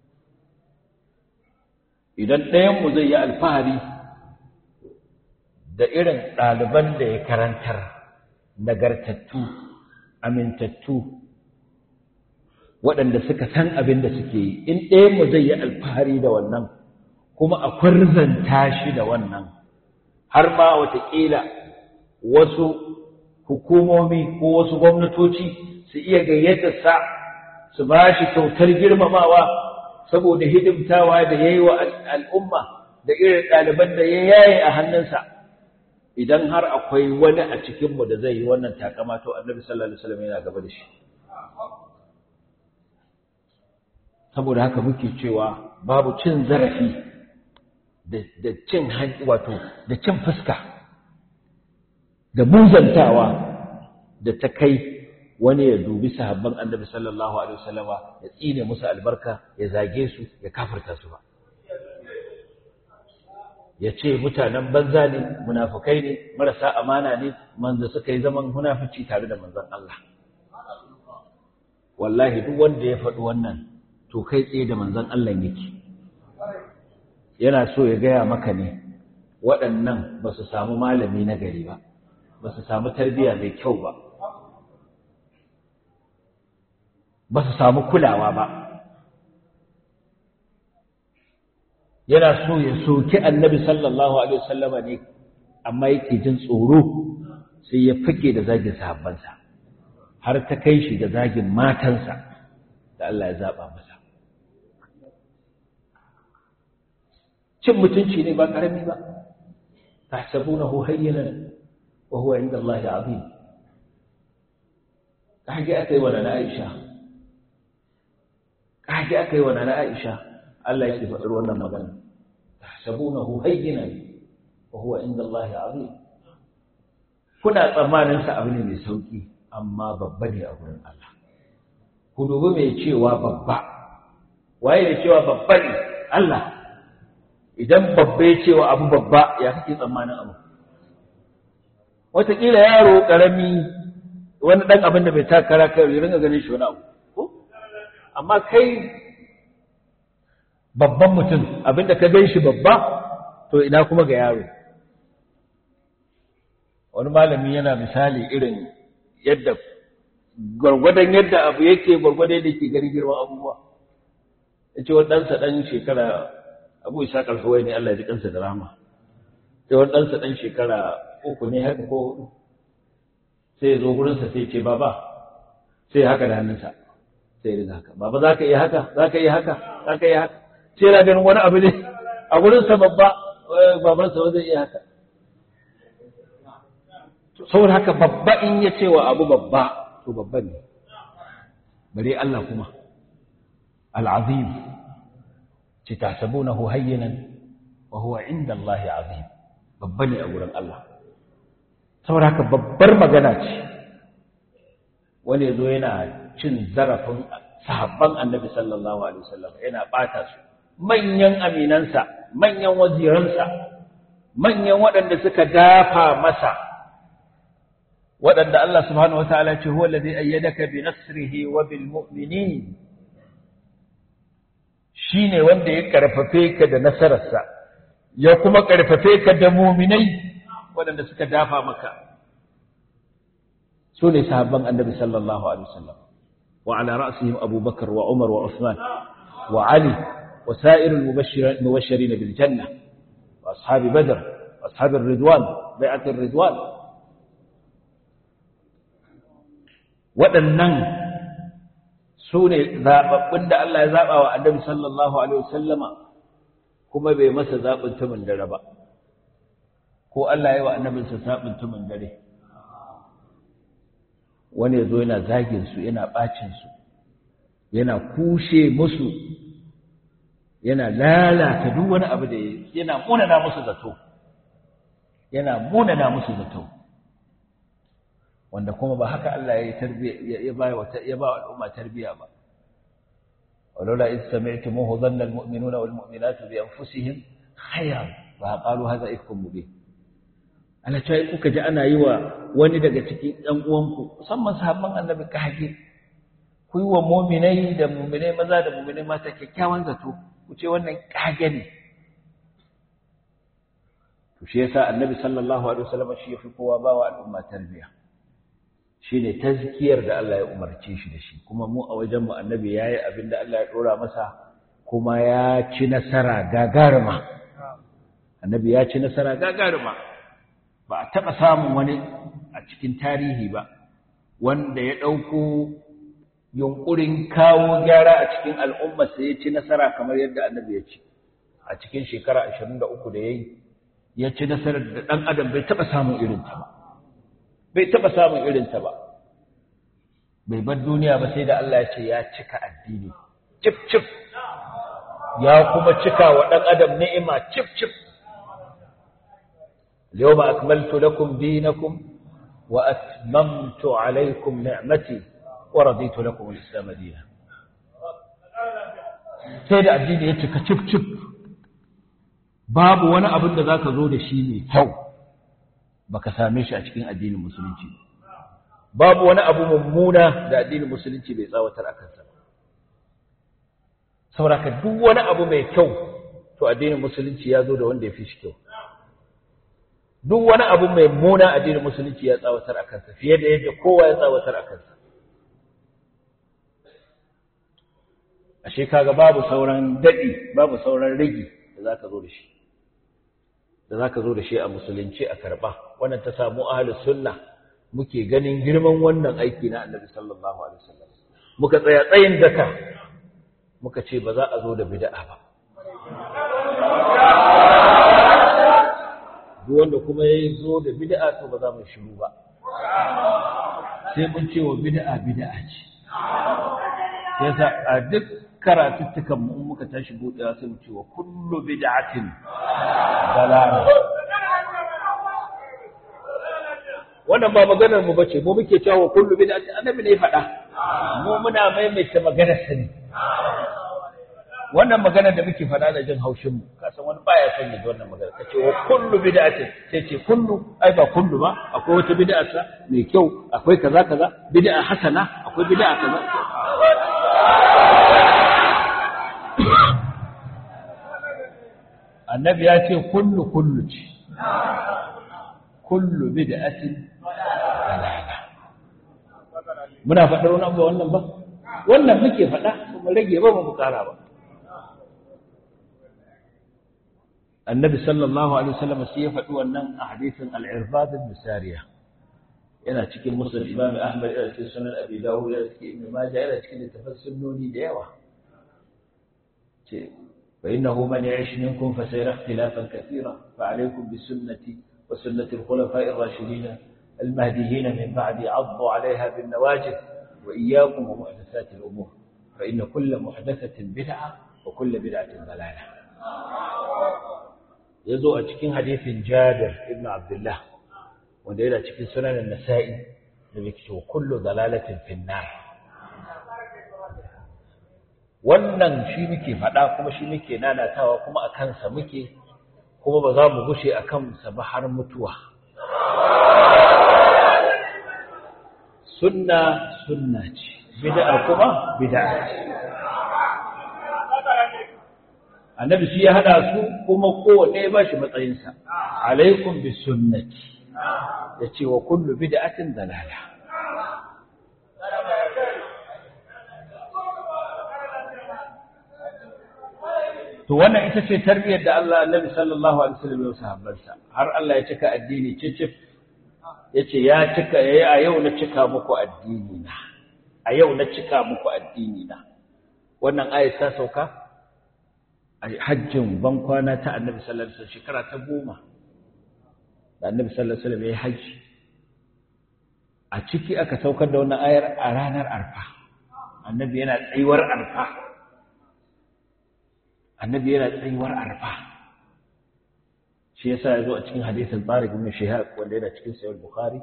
idan ɗayan mu zai yi alfahari da irin ɗaliban da ya karantar nagartattu amintattu waɗanda suka san abin da suke yi in ɗayanmu zai yi alfahari da wannan kuma a kwarzanta shi da wannan har ma watakila wasu hukumomi ko wasu gwamnatoci su iya gayyata sa su ba shi kyautar girmamawa saboda hidimtawa da ya yi wa al'umma da irin ɗaliban da ya yaye a hannunsa idan har akwai wani a cikinmu da zai yi wannan takama to annabi sallallahu alaihi wasallam yana gaba da shi saboda haka muke cewa babu cin zarafi da cin wato da cin fuska da muzantawa da ta kai wani ya dubi sahabban annabi sallallahu alaihi wasallama ya tsine musu albarka ya zage su ya kafirta su ba ya ce mutanen banza ne munafukai ne marasa amana ne manzo suka yi zaman munafici tare da manzon Allah wallahi duk wanda ya faɗi wannan to kai tsaye da manzon Allah yake yana so ya gaya maka ne waɗannan ba su samu malami na gari ba ba su samu tarbiyya mai kyau ba ba su samu kulawa ba yana so ya soki annabi sallallahu alaihi wasallama ne amma yake jin tsoro sai ya fike da zagin sahabbansa har ta kai shi da zagin matansa da Allah ya zaba masa cin mutunci ne ba karami ba tahsabunahu hayyinan wa huwa inda Allah azim kage akai wa na Aisha kage akai wa na Aisha Allah yake faɗar wannan magana tahsabunahu hayyinan wa huwa inda Allah azim kuna tsammanin sa abu ne mai sauki amma babba ne a gurin Allah ku dubi mai cewa babba waye da cewa babba ne Allah idan babba ya cewa abu babba ya kake tsammanin abu wataƙila yaro ƙarami wani ɗan abin da bai takara kai ya ringa ganin shi wani abu ko amma kai babban mutum abinda ka gan shi babba to ina kuma ga yaro wani malami yana misali irin yadda gwargwadon yadda abu yake gwargwadon yadda ke gani girman abubuwa ya ce wani ɗansa ɗan shekara abu isa ƙarfawai ne Allah ya ji kansa da rama sai wani ɗansa ɗan shekara uku ne haka ko hudu sai ya zo gurinsa sai ce baba sai ya haka da hannunsa sai ya riga haka baba za ka iya haka za ka iya haka za ka iya haka sai yana ganin wani abu ne a gurinsa babba babansa ba zai iya haka saboda haka babba in ya ce wa abu babba to babba ne bare Allah kuma al'azim ce tahsabunahu hayyinan wa huwa inda Allah azim babba ne a gurin Allah saboda haka babbar magana ce wani yazo yana cin zarafin sahabban annabi sallallahu alaihi wasallam yana bata su manyan aminansa manyan waziransa manyan waɗanda suka dafa masa waɗanda Allah subhanahu wataala ce huwa allazi ayyadaka bi nasrihi wa bil mu'minin shine wanda ya karfafe ka da nasararsa ya kuma karfafe ka da mu'minai waɗanda suka dafa maka su ne sahabban annabi sallallahu alaihi wasallam wa ala ra'sihim Abu Bakar wa Umar wa Uthman wa Ali wa sa'irul mubashirin bil janna wa ashabi Badr wa ashabi Ridwan bai'at Ridwan waɗannan su ne zaɓaɓɓun da Allah ya zaɓa wa annabi sallallahu alaihi wasallama kuma bai masa zaɓin tumin dare ba ko Allah ya yi wa annabinsa zaɓin tumin dare wani ya zo yana zagin su yana ɓacin su yana kushe musu yana lalata duk wani abu da yana munana musu zato yana munana musu zato wanda kuma ba haka Allah ya tarbiya ya ba wa ya ba al'umma tarbiya ba walaula id sami'tumuhu dhanna almu'minuna walmu'minatu bi anfusihim khayran fa qalu hadha ifkum mubin ana cewa kuka ji ana yi wa wani daga cikin ɗan uwanku musamman sahabban annabi kage ku yi wa mu'minai da mu'minai maza da mu'minai mata kyakkyawan zato ku ce wannan kage ne to to shi yasa annabi sallallahu alaihi wasallam shi yafi kowa bawa al'umma tarbiya shine tazkiyar da Allah ya umarce shi da shi kuma mu a wajen mu annabi yayi abin da Allah ya dora masa kuma ya ci nasara gagaruma annabi ya ci nasara gagaruma ba a taba samun wani a cikin tarihi ba wanda ya dauko yunkurin kawo gyara a cikin al'umma sai ya ci nasara kamar yadda annabi ya ci a cikin shekara 23 da yayi ya ci nasarar da dan adam bai taba samun irin ta ba bai taba samun irin ta ba bai bar duniya ba sai da Allah ya ce ya cika addini cif cif ya kuma cika wa dan adam ni'ima cif cif اليوم أكملت لكم دينكم وأتممت عليكم نعمتي ورضيت لكم الإسلام دينا sai da addini ya cika cif cif babu wani abin da zaka zo da shi mai kyau baka same shi a cikin addinin musulunci babu wani abu mummuna da addinin musulunci bai tsawatar akan sa saboda ka duk wani abu mai kyau to addinin musulunci ya zo da wanda ya fi shi kyau duk wani abu mai muna addinin musulunci ya tsawatar akan sa fiye da yadda kowa ya tsawatar akan sa ashe kaga babu sauran dadi babu sauran rigi da zaka zo da shi da zaka zo da shi a musulunci a karba wannan ta samu ahlus sunna muke ganin girman wannan aiki na Annabi sallallahu alaihi wasallam muka tsaya tsayin daka muka ce ba za a zo da bid'a ba duk wanda kuma ya zo da bid'a to ba za mu shiru ba sai mun ce wa bid'a bid'a ce yasa a duk karatuttukan mu muka tashi buɗewa sai mu ce wa kullu bid'atin dalala wannan ba maganar mu bace mu muke cewa wa kullu bid'atin annabi ne faɗa mu muna maimaita maganar sa ne wannan magana da muke faɗa da jin haushin mu ka san wani baya son ya ji wannan magana kace wa kullu bid'atin sai ce kullu ai ba kullu ba akwai wata bid'a sa mai kyau akwai kaza kaza bid'a hasana akwai bid'a kaza annabi ya ce kullu kullu ce kullu bid'atin dalala muna faɗar wani abu wannan ba wannan muke faɗa kuma rage ba mu kara ba annabi sallallahu alaihi wasallam sai ya faɗi wannan a hadisin al-irbad ibn sariya yana cikin musnad imam ahmad yana cikin sunan abi dawud yana cikin ibn majah yana cikin littafin sunnoni da yawa ce fa innahu man ya'ish minkum fa sayara ikhtilafan kathira fa alaykum bi sunnati wa sunnati al-khulafa'i ar-rashidin المهديين من بعد عضوا عليها بالنواجذ وإياكم ومحدثات الأمور فإن كل محدثة بدعة وكل بدعة ضلالة ya zo a cikin hadithin jabir ibn abdullah wanda yana cikin sunanin nasa'i da mai cewa kullu dalalatin finnar wannan shi muke faɗa kuma shi muke nanatawa kuma a kansa muke kuma ba za mu gushe a kansa ba har mutuwa sunna sunna ce bid'a kuma bid'a ce annabi shi ya hada su kuma kowanne ya bashi matsayinsa alaikum bi sunnati ya ce wa kullu bid'atin dalala to wannan ita ce tarbiyyar da Allah annabi sallallahu alaihi wasallam ya sahabbansa har Allah ya cika addini cicif yace ya cika yayi a yau na cika muku addini na a yau na cika muku addini na wannan ayat ta sauka a hajjin ban kwana ta annabi sallallahu alaihi wasallam shekara ta goma da annabi sallallahu alaihi wasallam ya haji a ciki aka saukar da wannan ayar a ranar arfa annabi yana tsayuwar arfa annabi yana tsayuwar arfa shi yasa ya zo a cikin hadisin Tariq ibn Shihab wanda yana cikin Sahih Bukhari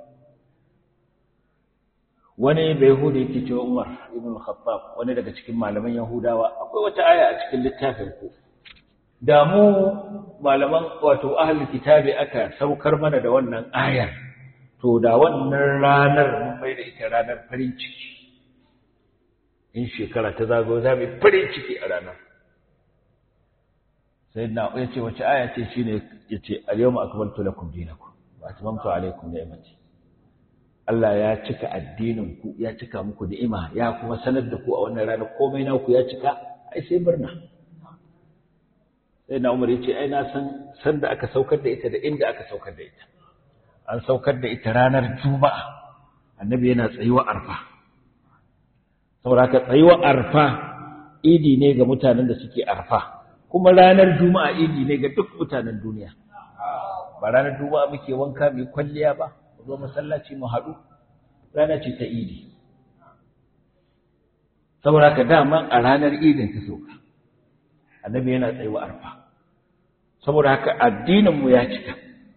wani bai Yahudi yake cewa Umar ibn Khattab wani daga cikin malaman Yahudawa akwai wata aya a cikin littafin ku da mu malaman wato ahlul kitabi aka saukar mana da wannan ayar to da wannan ranar mun bai da ita ranar farin ciki in shekara ta zago za mu farin ciki a ranar sai na ya ce wace aya ce shine ya ce al-yawma akmaltu lakum dinakum wa atmamtu alaykum ni'mati Allah ya cika addinin ku ya cika muku ni'ima ya kuma sanar da ku a wannan rana komai na ku ya cika ai sai murna sai na Umar ya ce ai na san san da aka saukar da ita da inda aka saukar da ita an saukar da ita ranar juma'a annabi yana tsayuwa arfa saboda ka tsayuwa arfa idi ne ga mutanen da suke arfa kuma ranar juma'a idi ne ga duk mutanen duniya ba ranar juma'a muke wanka mu kwalliya ba mu zo masallaci mu haɗu rana ce ta idi saboda ka dama a ranar idin ta sauka annabi yana tsayuwa arfa saboda haka addinin mu ya cika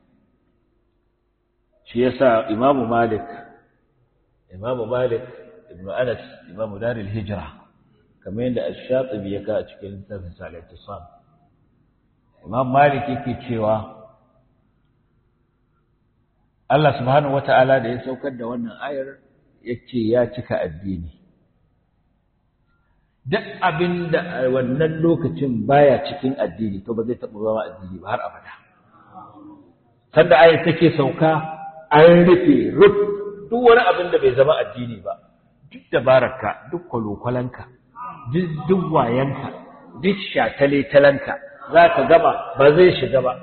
shi yasa imamu malik imamu malik ibn anas imamu daril hijra kamar yadda ash-shatibi ya ka a cikin littafin al-ittisam imam malik yake cewa Allah subhanahu wata'ala da ya saukar da wannan ayar yace ya cika addini duk abinda wannan lokacin baya cikin addini to ba zai taɓa zama addini ba har abada sanda ayar take sauka an rufe ruf duk wani abin da bai zama addini ba duk dabararka duk kwalokwalanka duk wayanka duk shatale-talanka za ka gama ba zai shiga ba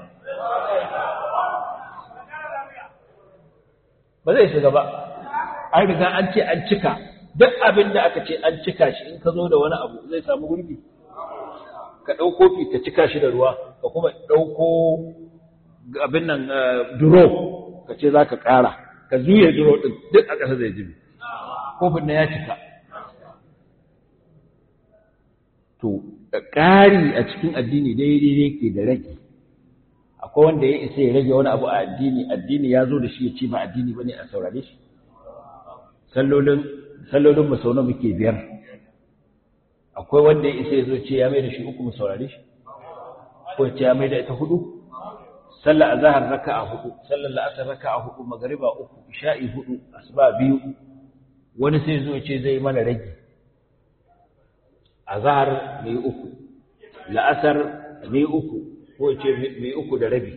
ba zai shiga ba an riga an ce an cika duk abin da aka ce an cika shi in ka zo da wani abu zai samu gurbi ka ɗau kofi ka cika shi da ruwa ka kuma ɗauko abin nan duro ka ce za ka ƙara ka zuye duro ɗin duk a ƙasa zai jibi kofin na ya cika to ƙari a cikin addini daidai ne ke da rage akwai wanda ya isa ya rage wani abu a addini addini ya zo da shi ya ce ba addini ba ne a saurare shi sallolin sallolin mu sau muke biyar akwai wanda ya isa ya zo ce ya mai da shi uku mu saurare shi ko ya ce ya mai da ita hudu sallar azhar raka'a hudu sallar la'asar raka'a hudu magriba uku isha'i hudu asuba biyu wani sai zo ya ce zai mana rage azhar mai uku la'asar mai uku ko ce mai uku da rabi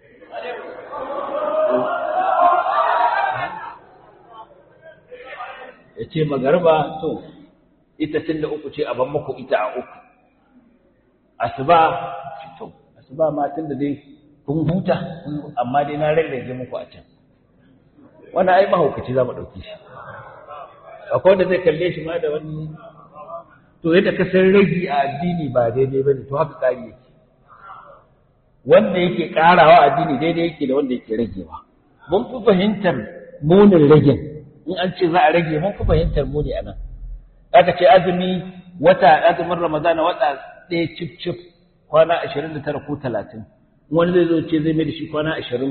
ya ce magarba to ita tun da uku ce a ban muku ita a uku asuba to asuba ma tun da dai kun huta amma dai na rarrage muku a can wannan ai mahaukaci za mu ɗauki shi akwai wanda zai kalle shi ma da wani to yadda ka san ragi a addini ba daidai bane to haka ƙari yake wanda yake ƙarawa addini daidai yake da wanda yake ragewa mun fi fahimtar munin ragen in an ce za a rage mun fi fahimtar muni a nan aka ce azumi wata azumin ramadana wata ɗaya cif cif kwana ashirin da tara ko talatin wani zai zo ce zai mai da shi kwana ashirin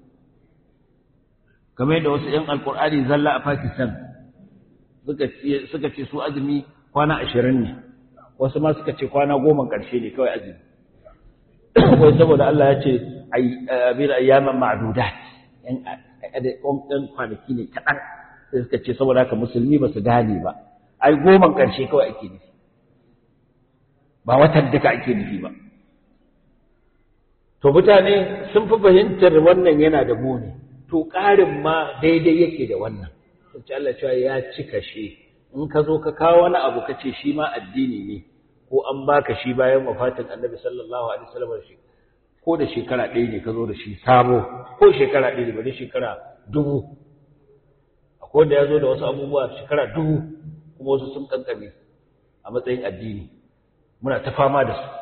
kamar yadda wasu ‘yan alkur'ani zalla a pakistan suka ce su azumi kwana ashirin ne wasu ma suka ce kwana goma ƙarshe ne kawai azumi wai saboda Allah ya ce abin ayyaman ma'adudat ‘yan kwanaki ne kaɗan sai suka ce saboda haka musulmi ba su gane ba ai goman ƙarshe kawai ake nufi ba watan duka ake nufi ba to mutane sun fi fahimtar wannan yana da muni to ƙarin ma daidai yake da wannan sai Allah cewa ya cika shi in ka zo ka kawo wani abu ka ce shi ma addini ne ko an baka shi bayan wafatin annabi sallallahu alaihi wasallam shi ko da shekara ɗaya ne ka zo da shi sabo ko shekara ɗaya ne ba da shekara dubu akwai wanda ya zo da wasu abubuwa shekara dubu kuma wasu sun kankame a matsayin addini muna ta fama da su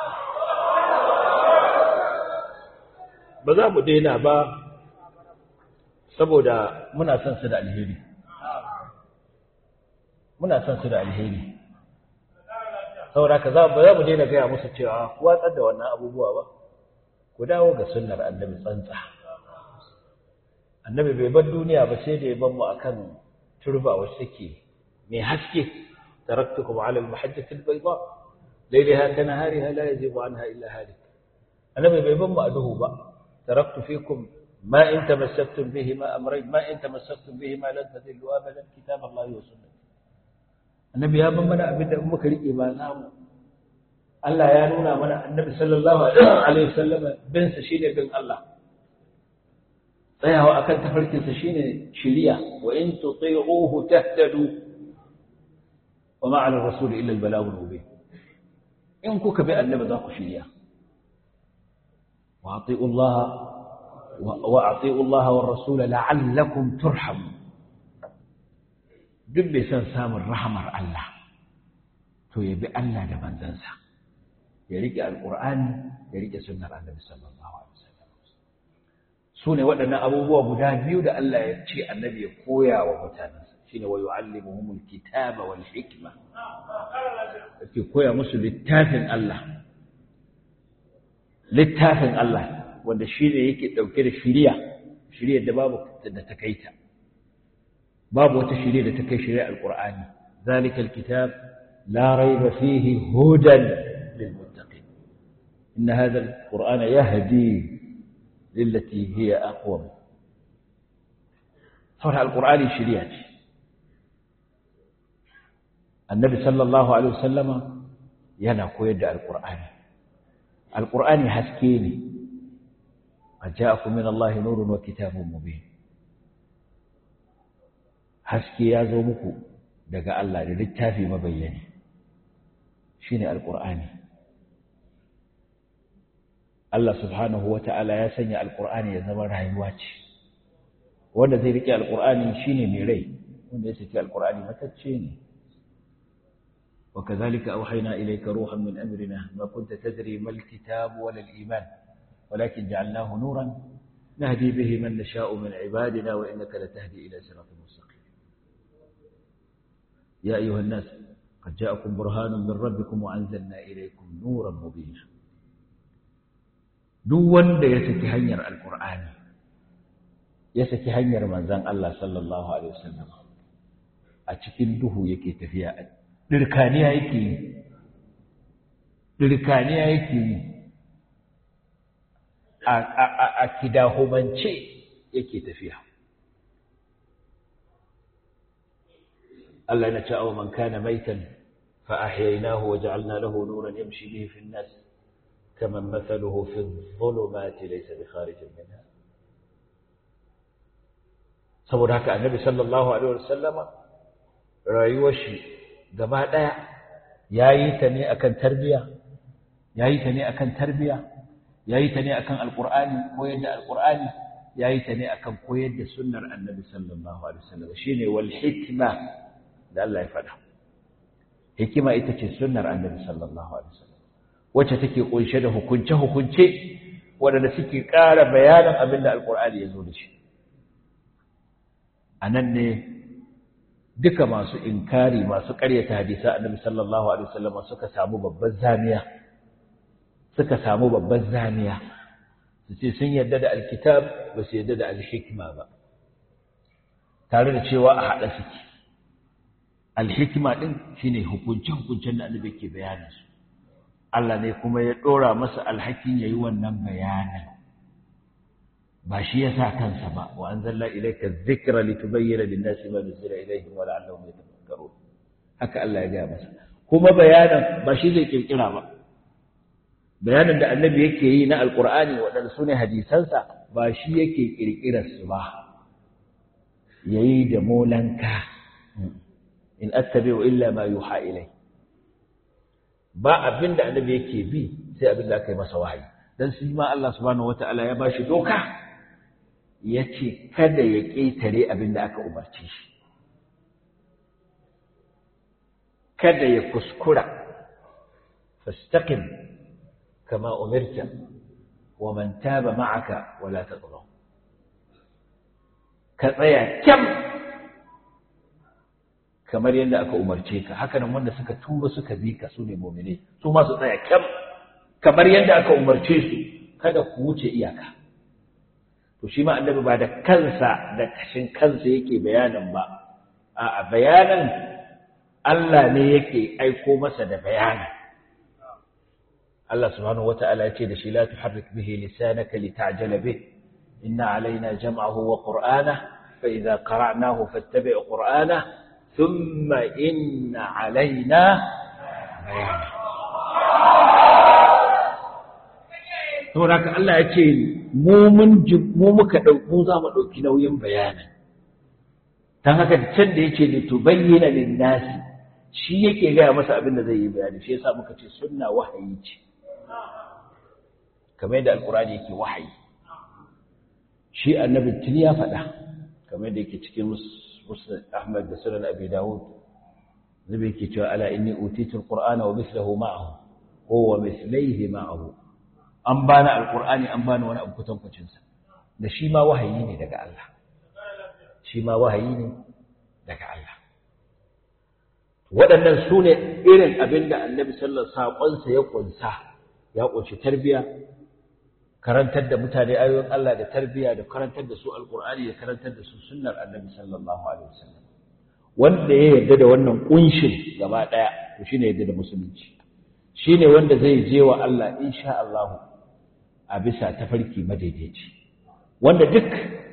ba za mu daina ba saboda muna son su da alheri muna son su da alheri saboda ka za ba za mu daina gaya musu cewa ku watsar da wannan abubuwa ba ku dawo ga sunnar annabi tsantsa annabi bai bar duniya ba sai da ya bar mu akan turba wacce take mai haske taraktukum ala al-mahajjati al-bayda laylaha kanahariha la yazibu anha illa halik annabi bai bar mu a duhu ba taraktu fikum ما إن تمسكتم بهما أمرين ما إن تمسكتم بهما لن تذلوا أبدا كتاب الله وسنة النبي يا من أبدا أمك لإيمان نام Allah ya nuna mana annabi sallallahu alaihi wasallam bin sa shine bin Allah tsayawa akan tafarkin sa shine shiriya wa in tuti'uhu tahtadu wa ma 'ala ar-rasul illa al-balagh al-mubin in kuka bi annabi za ku shiriya wa ati'u Allah wa ati'u Allah wa ar-rasul la'allakum turhamun duk bai san samun rahamar Allah to ya bi Allah da manzansa ya rike alqur'ani ya rike sunnar annabi sallallahu alaihi wasallam su ne waɗannan abubuwa guda biyu da Allah ya ce annabi ya koya wa mutanensa shine wa yu'allimuhumul kitaba wal hikma yake koya musu littafin Allah littafin Allah wanda shine yake dauke da shiriya shiriyar da babu da ta kaita babu wata shiriya da ta kai shiriyar alqur'ani zalika alkitab la rayba fihi hudan lilmuttaqin inna hadha alqur'ana yahdi lillati hiya aqwam saboda alqur'ani shiriya ce annabi sallallahu alaihi wasallama yana koyar da alqur'ani alqur'ani haske ne ajaakum min allahi nurun wa kitabun mubin haske ya zo muku daga Allah da littafi mabayyani shine alqur'ani Allah subhanahu wata'ala ya sanya alqur'ani ya zama rayuwa ce wanda zai rike alqur'ani shine mai rai wanda ya saki alqur'ani matacce ne وكذلك أوحينا إليك روحا من أمرنا ما كنت تدري ما الكتاب ولا الإيمان ولكن جعلناه نورا نهدي به من نشاء من عبادنا وإنك لتهدي إلى صراط مستقيم يا أيها الناس قد جاءكم برهان من ربكم وأنزلنا إليكم نورا مبينا duk wanda ya saki hanyar alkur'ani ya saki hanyar manzon Allah sallallahu alaihi wasallam a cikin duhu yake tafiya dirkaniya yake yi dirkaniya yake yi a kidahumance yake tafiya Allah na ce awa man kana maitan fa ahyaynahu wa ja'alna lahu nuran yamshi bihi fi an-nas kaman mathaluhu fi adh-dhulumati laysa bi kharijin minha saboda haka annabi sallallahu alaihi wasallama rayuwar shi gaba ɗaya ya yi ta ne akan tarbiya ya yi ta ne akan tarbiya ya yi ta ne akan alƙur'ani koyar da alƙur'ani ya yi ta ne akan koyar da sunnar annabi sallallahu alaihi wasallam shine wal hikma da Allah ya faɗa hikima ita ce sunnar annabi sallallahu alaihi wasallam wacce take kunshe da hukunce hukunce waɗanda suke ƙara bayanin abin da alƙur'ani ya zo da shi a nan ne duka masu inkari masu ƙaryata hadisa annabi sallallahu alaihi wasallam suka samu babban zamiya suka samu babban zamiya su ce sun yarda da alkitab ba su yarda da alhikma ba tare da cewa a haɗa suke alhikma ɗin shine hukunce-hukuncen da annabi ke bayanin su Allah ne kuma ya ɗora masa alhakin yayi wannan bayanin ba shi ya sa kansa ba wa an zalla ilaika zikra litubayyana lin-nasi ma nuzila ilayhim wa la'allahum yatafakkarun haka Allah ya gaya masa kuma bayanan ba shi zai kirkira ba bayanan da annabi yake yi na alqur'ani waɗanda sune hadisansa ba shi yake kirkirar su ba yayi da molanka in attabi'u illa ma yuha ilai ba abinda annabi yake bi sai abinda aka yi masa wahayi dan shi ma Allah subhanahu wataala ya bashi doka ya ce kada ya ƙetare abin da aka umarce shi kada ya kuskura fastaqim kama umirta wa man taba ma'aka wala tatghaw ka tsaya kyam kamar yadda aka umarce ka haka nan wanda suka tuba suka bi ka su ne mu'mini su ma su tsaya kyam kamar yadda aka umarce su kada ku wuce iyaka to shi ma annabi ba da kansa da kashin kansa yake bayanin ba a bayanin Allah ne yake aiko masa da bayanin Allah subhanahu wata'ala ya ce da shi la tuharrik bihi lisanaka lita'jala bih inna alaina jam'ahu wa qur'ana fa idza qara'nahu fattabi' qur'ana thumma inna alaina bayana saboda haka Allah ya ce mu mun mu muka mu za mu ɗauki nauyin bayanin ta haka can da yake ne to bayyana lin nasi shi yake gaya masa abin da zai yi bayani shi yasa muka ce sunna wahayi ce kamar yadda alqur'ani yake wahayi shi annabi tun ya faɗa kamar yadda yake cikin musnad Ahmad da sunan Abi Dawud nabi yake cewa ala inni utitu alqur'ana wa mithluhu ma'ahu ko wa mithlihi ma'ahu an bani alqur'ani an bani wani abu kutankucin sa da shi ma wahayi ne daga Allah shi ma wahayi ne daga Allah waɗannan su ne irin abin da annabi sallallahu saƙonsa ya ƙunsa ya ƙunshi tarbiya karantar da mutane ayoyin Allah da tarbiya da karantar da su alƙur'ani da karantar da su sunnar annabi sallallahu alaihi wasallam wanda ya yarda da wannan ƙunshin gaba ɗaya to shine yarda da musulunci shine wanda zai je wa Allah insha Allah a bisa tafarki madaidaici wanda duk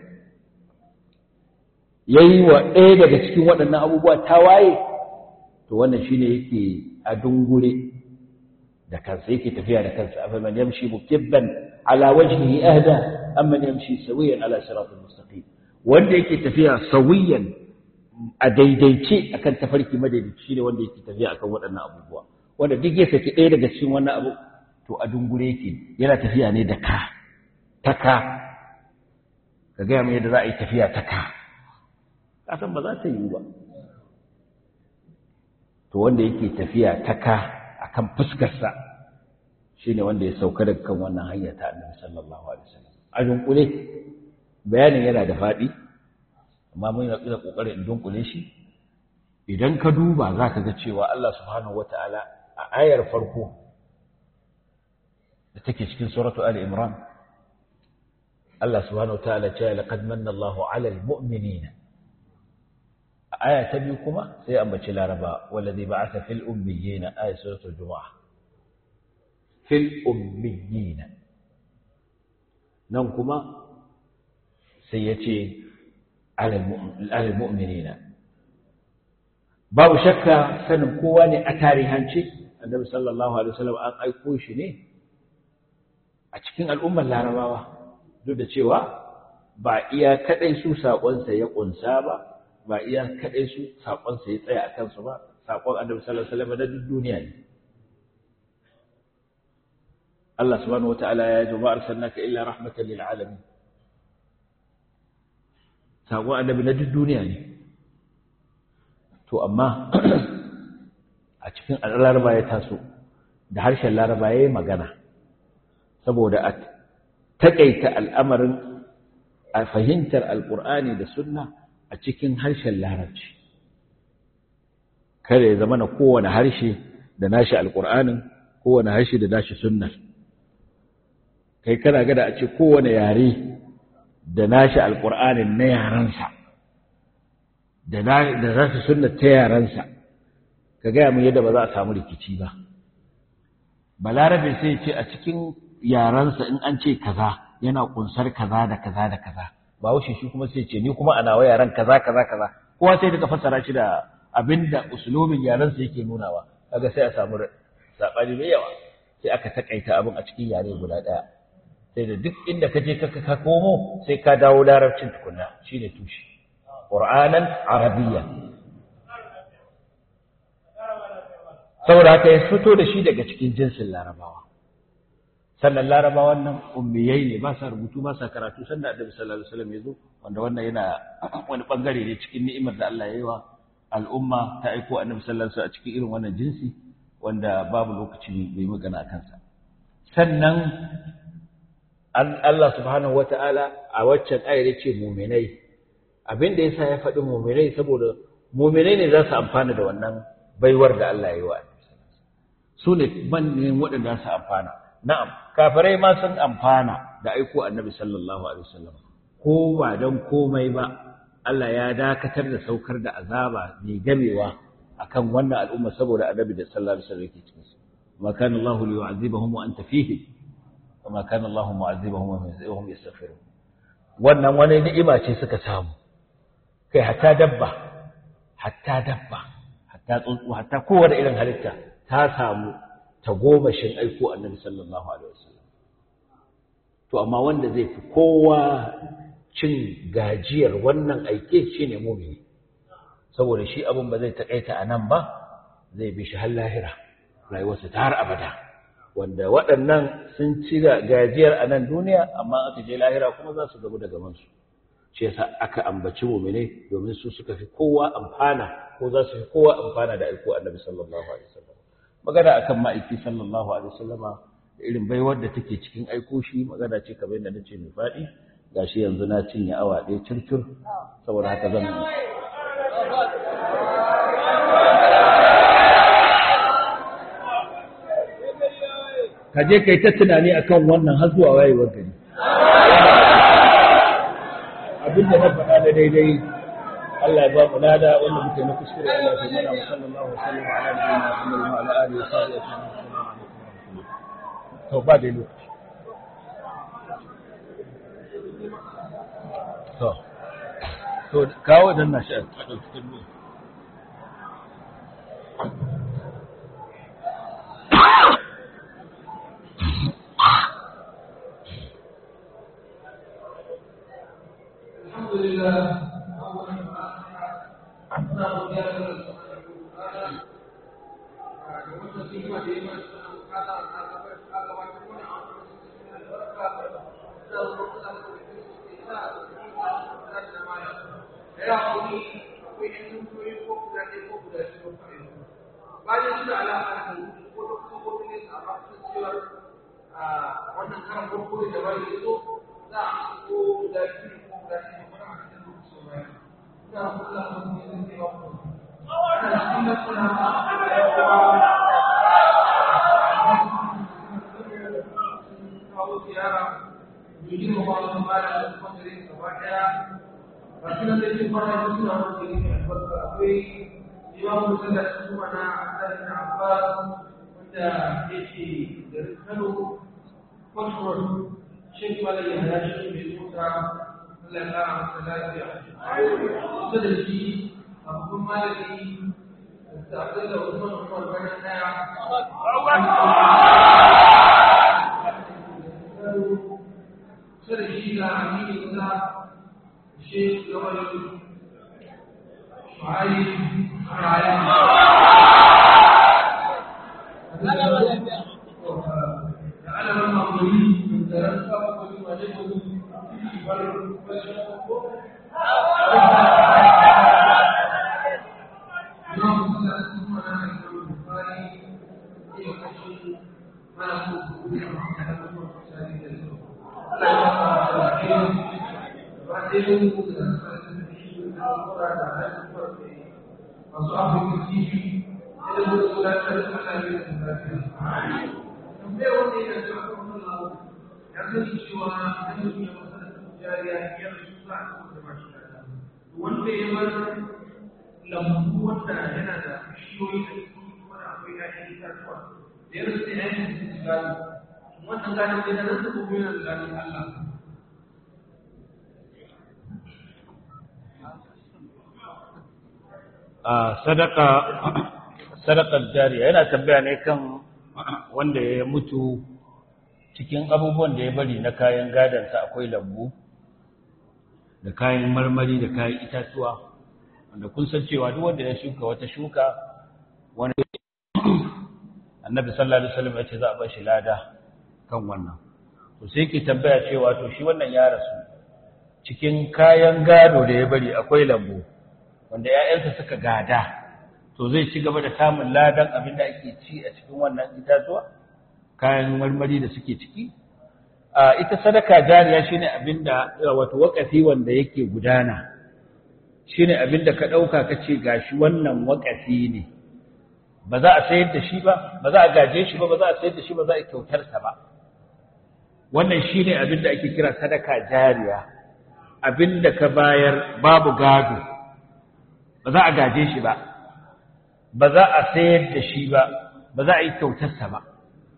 yayi wa ɗaya daga cikin waɗannan abubuwa tawaye to wannan shine yake a dungure da kansa yake tafiya da kansa afa man yamshi mukibban ala wajhihi ahda amma yamshi sawiyan ala siratal mustaqim wanda yake tafiya sawiyan a daidaice akan tafarki madaidaici shine wanda yake tafiya akan waɗannan abubuwa wanda duk ya saki ɗaya daga cikin wannan abu to a dungure yake yana tafiya ne da ka ta ka ka gaya mai yadda za a yi tafiya ta ka kasan ba za ta yi ba to wanda yake tafiya ta ka akan fuskarsa shine wanda ya sauka daga kan wannan hanya ta Annabi sallallahu alaihi wasallam a dunkule bayanin yana da fadi amma mun yi da kokarin in dunkule shi idan ka duba zaka ga cewa Allah subhanahu wataala a ayar farko da take cikin suratu ali imran Allah subhanahu wataala ya ce laqad manna Allahu 'alal mu'minina aya ta biyu kuma sai ambaci laraba wallazi ba'atha fil ummiyina aya suratul jumu'ah fil ummiyina nan kuma sai yace alal mu'minina babu shakka sanin kowa ne a tarihance annabi sallallahu alaihi wasallam an aiko shi ne a cikin al'ummar larabawa duk da cewa ba iya kadai su sakonsa ya kunsa ba ba iya kaɗai su saƙonsa ya tsaya a kansu ba saƙon annabi sallallahu alaihi wasallam na duk duniya ne Allah subhanahu wata'ala ya ji ma arsalnaka illa rahmatan lil alamin saƙon annabi na duk duniya ne to amma a cikin laraba ya taso da harshen laraba ya yi magana saboda a taƙaita al'amarin a fahimtar alƙur'ani da sunna a cikin harshen larabci kada ya zama na kowane harshe da nashi alƙur'anin kowane harshe da nashi sunnar kai kana gada a ce kowane yare da nashi alƙur'anin na yarensa da nashi sunnar ta yarensa ka gaya mun yadda ba za a samu rikici ba balarabe sai ce a cikin yarensa in an ce kaza yana kunsar kaza da kaza da kaza ba wuce shi kuma sai ce ni kuma ana wa yaran kaza kaza kaza kowa sai daga fassara shi da abinda usulubin yaran sa yake nunawa kaga sai a samu sabani mai yawa sai aka takaita abin a cikin yare guda daya sai da duk inda ka je ka ka komo sai ka dawo larabcin tukunna shine tushe qur'anan arabiyya saboda haka ya fito da shi daga cikin jinsin larabawa sannan larabawan nan ummiyai ne ba sa rubutu ba sa karatu sannan annabi sallallahu alaihi wasallam ya zo wanda wannan yana wani bangare ne cikin ni'imar da Allah ya yi wa al'umma ta aiko annabi sallallahu alaihi wasallam a cikin irin wannan jinsi wanda babu lokaci bai magana akan sa sannan Allah subhanahu wata'ala a waccan ayar yace mu'minai abin da yasa ya faɗi mu'minai saboda mu'minai ne za su amfana da wannan baiwar da Allah ya yi wa su ne manyan waɗanda su amfana na'am kafirai ma sun amfana da aiko annabi sallallahu alaihi wasallam ko ba dan komai ba Allah ya dakatar da saukar da azaba mai gamewa akan wannan al'umma saboda annabi da sallallahu alaihi wasallam yake cikin su ma kana Allah li yu'adhibahum wa anta fihi wa ma kana Allah mu'adhibahum wa hum yastaghfirun wannan wani ni'ima ce suka samu kai hatta dabba hatta dabba hatta tsuntsu hatta kowace irin halitta ta samu tagomashin aiko annabi sallallahu alaihi wasallam to amma wanda zai fi kowa cin gajiyar wannan aike shine mumini saboda shi abin ba zai taƙaita a nan ba zai bi shi har lahira rayuwarsa ta har abada wanda waɗannan sun ci gajiyar a nan duniya amma aka je lahira kuma za su gabu da gamansu shi yasa aka ambaci mumine domin su suka fi kowa amfana ko za su fi kowa amfana da aiko annabi sallallahu alaihi wasallam magana akan ma'aiki sallallahu alaihi wasallama da irin baiwar da take cikin aiko shi magana ce kamar yadda nace mai faɗi gashi yanzu na cinye awa ɗaya circir saboda haka zan ka je kai ta tunani akan wannan har zuwa wayewar gari abin da na faɗa da daidai Allah ya ba mu lada wanda muke na kuskure Allah ya mana wa sallallahu alaihi wa sallam ala nabiyyina Muhammad wa ala alihi wa sahbihi ajma'in to ba dai lokaci to to kawo dan na shi a ɗauki kallo الحمد لله wannan karan farko da bai zo za a ko da shi ko da shi ko da shi da kula da mutum ne ba ko ana cikin da kula kawo ziyara yi ma ba su ba da kuma da rin gaba daya ba shi nan da shi fara da suna wani da yake albarka akwai imamu sallah su kuma na asalin abbas wanda yake da kano kwasford shi kuma da yana shi mai mota Allah ya kara masa lafiya kusa da shi abubuwan malami da abin da Usman Umar bana daya kusa da shi ga amini kusa shi gaba da shuhari da alamun mamuri da rantsa kuma wajen wani masu afirka tv da zuwa gudanar da kasashe da lafiya. Tambayar wanda yana da akwai ya sani cewa idan mutum ya masa jariya ya rasu za a kuma zama shi da wanda ya bar lambu wanda yana da bishiyoyi da su kuma da akwai ƴaƴan itatuwa da ya rasu ya yi su gado wannan gado ne na rasa kuma yana da gadon Allah a sadaka sadakar jariya yana tambaya ne kan wanda ya mutu cikin abubuwan da ya bari na kayan gadansa akwai lambu da kayan marmari da kayan itatuwa wanda kun san cewa duk wanda ya shuka wata shuka wani annabi sallallahu alaihi wasallam ya ce za a bar shi lada kan wannan to sai ke tambaya cewa to shi wannan ya rasu cikin kayan gado da ya bari akwai lambu wanda ƴaƴansa suka gada to zai ci gaba da samun ladan abin da ake ci a cikin wannan itatuwa kayan marmari da suke ciki a ita sadaka jariya shine abinda wato wakafi wanda yake gudana shine abinda ka dauka kace gashi wannan wakafi ne ba za a sayar da shi ba ba za a gaje shi ba ba za a sayar da shi ba za a kyautar sa ba wannan shine abinda ake kira sadaka jariya abinda ka bayar babu gado ba za a gaje shi ba ba za a sayar da shi ba ba za a yi kyautar sa ba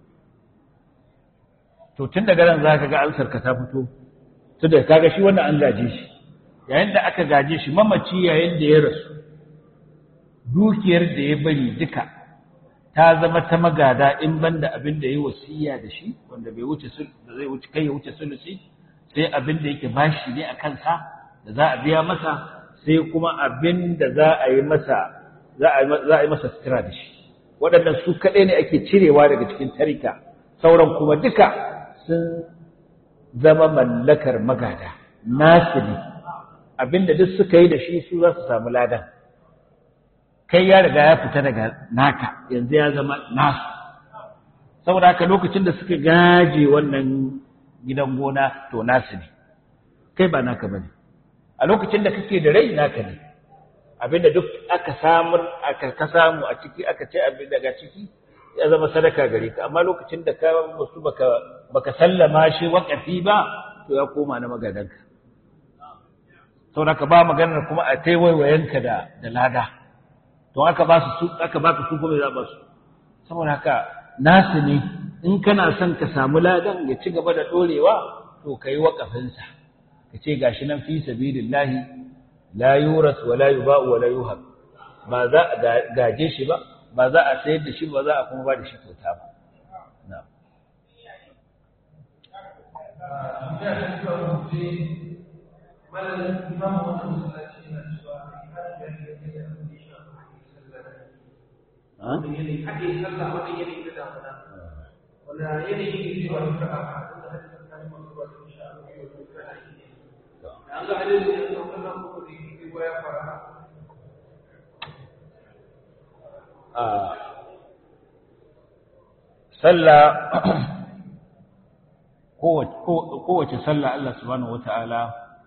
to tun daga nan za ka ga ansar ka ta fito tun da kaga shi wannan an gaje shi yayin da aka gaje shi mamaci yayin da ya rasu dukiyar da ya bari duka ta zama ta magada in banda abin da yi wasiya da shi wanda bai wuce da zai wuce kai ya wuce sulusi sai abin da yake bashi ne a kansa da za a biya masa sai kuma abin da za a yi masa za a yi masa sutura da shi waɗannan su kaɗai ne ake cirewa daga cikin tarika sauran kuma duka sun zama mallakar magada nasu ne abinda duk suka yi da shi su za su samu ladan kai ya riga ya fita daga naka yanzu ya zama nasu saboda haka lokacin da suka gaje wannan gidan gona to nasu ne kai ba naka bane a lokacin da kake da rai naka ne abinda duk aka samu aka ka samu a ciki aka ce abin daga ciki ya zama sadaka gare ka amma lokacin da ka musu baka baka sallama shi wakafi ba to ya koma na magadanka saboda ka ba maganar kuma a taiwayoyinka da da lada to aka ba su aka baka su kuma za ba su saboda haka nasu ne in kana son ka samu ladan ya ci gaba da dorewa to kai wakafinsa ka ce gashi nan fi sabilillahi la yuras wa la yuba'u wa la yuhab ba za a gaje shi ba ba za a sayar da shi ba za a kuma ba da shi kyauta ba na'am wanda yanayi ne cewa duka a haɗin da hajji tsakanin masu ruwa da insha Allah yau da duka ake yi. An ga hadin da ya sauka nan kuma da yake ruwa ya fara. Sallah kowace sallah Allah subhanahu wata'ala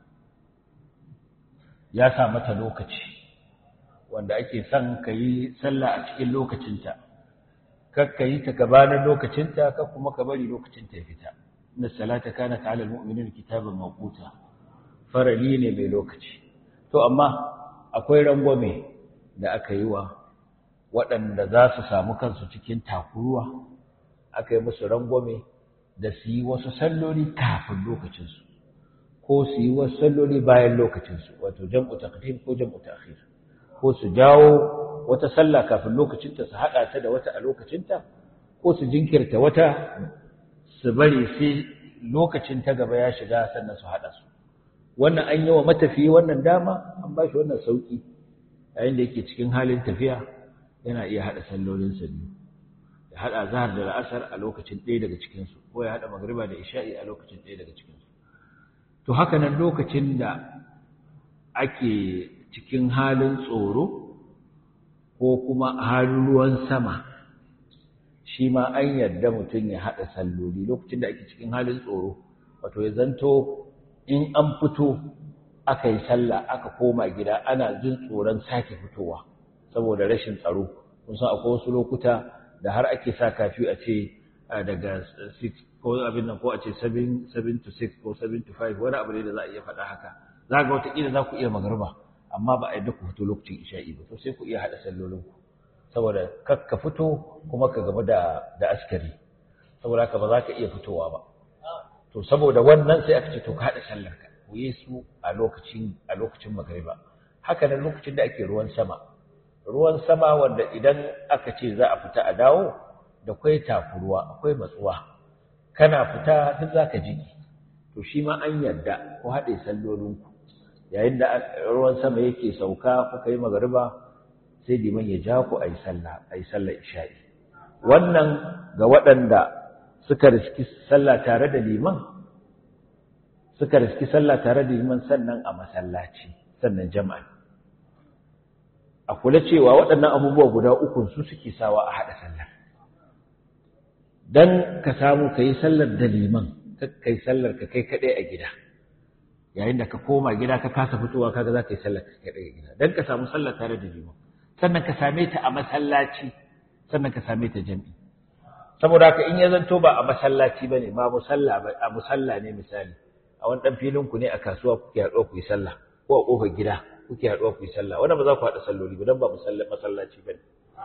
ya sa mata lokaci wanda ake son ka yi sallah a cikin lokacinta. kakka yi ta gabanin lokacinta ka kuma ka bari lokacinta ya fita inna salata kanat ala almu'minin kitaban mawquta farali ne mai lokaci to amma akwai rangwame da aka yi wa waɗanda za su samu kansu cikin takuruwa aka yi musu rangwame da su yi wasu salloli kafin lokacinsu ko su yi wasu salloli bayan lokacinsu wato jam'u taqdim ko jam'u ta'khir ko su jawo wata sallah kafin lokacinta su haɗa ta da wata a lokacinta ko su jinkirta wata su bari sai lokacin ta gaba ya shiga sannan su haɗa su wannan an yi wa matafiyi wannan dama an ba shi wannan sauƙi yayin da yake cikin halin tafiya yana iya haɗa sallolin sa biyu ya haɗa zahar da la'asar a lokacin ɗaya daga cikinsu ko ya haɗa magriba da isha'i a lokacin ɗaya daga cikinsu to haka nan lokacin da ake cikin halin tsoro ko kuma halin ruwan sama shi ma an yarda mutum ya haɗa salloli lokacin da ake cikin halin tsoro wato ya zanto in an fito aka yi sallah aka koma gida ana jin tsoron sake fitowa saboda rashin tsaro kun san akwai wasu lokuta da har ake sa kafi a ce daga 6 ko abin nan ko a ce 7 to 6 ko 7 to 5 wani abu ne da za a iya faɗa haka za ga wataƙila za ku iya magarba amma ba a yadda ku fito lokacin isha'i ba to sai ku iya haɗa sallolin ku saboda kar ka fito kuma ka gaba da da askari saboda haka ba za ka iya fitowa ba to saboda wannan sai aka ce to ka haɗa sallar ka ku yi su a lokacin a lokacin magariba haka nan lokacin da ake ruwan sama ruwan sama wanda idan aka ce za a fita a dawo da kwai takuruwa akwai matsuwa kana fita duk zaka jiki to shi ma an yarda ku haɗe sallolinku yayin da ruwan sama yake sauka kuka yi magariba sai liman ya ja ku ayi sallah ayi sallar isha'i wannan ga waɗanda suka riski sallah tare da liman suka riski sallah tare da liman sannan a masallaci sannan jama'a a kula cewa waɗannan abubuwa guda uku su suke sawa a haɗa sallah dan ka samu ka yi sallar da liman kai sallar ka kai kaɗai a gida yayin da ka koma gida ka kasa fitowa kaga za ka yi sallar ka kaɗai a gida dan ka samu sallar tare da liman sannan ka same ta a masallaci sannan ka same ta jami'i saboda haka in ya zanto ba a masallaci bane ba musalla ba a musalla ne misali a wani dan filin ku ne a kasuwa kuke haɗuwa ku yi sallah ko a kofar gida kuke haɗuwa ku yi sallah wannan ba za ku haɗa salloli ba dan ba masallaci bane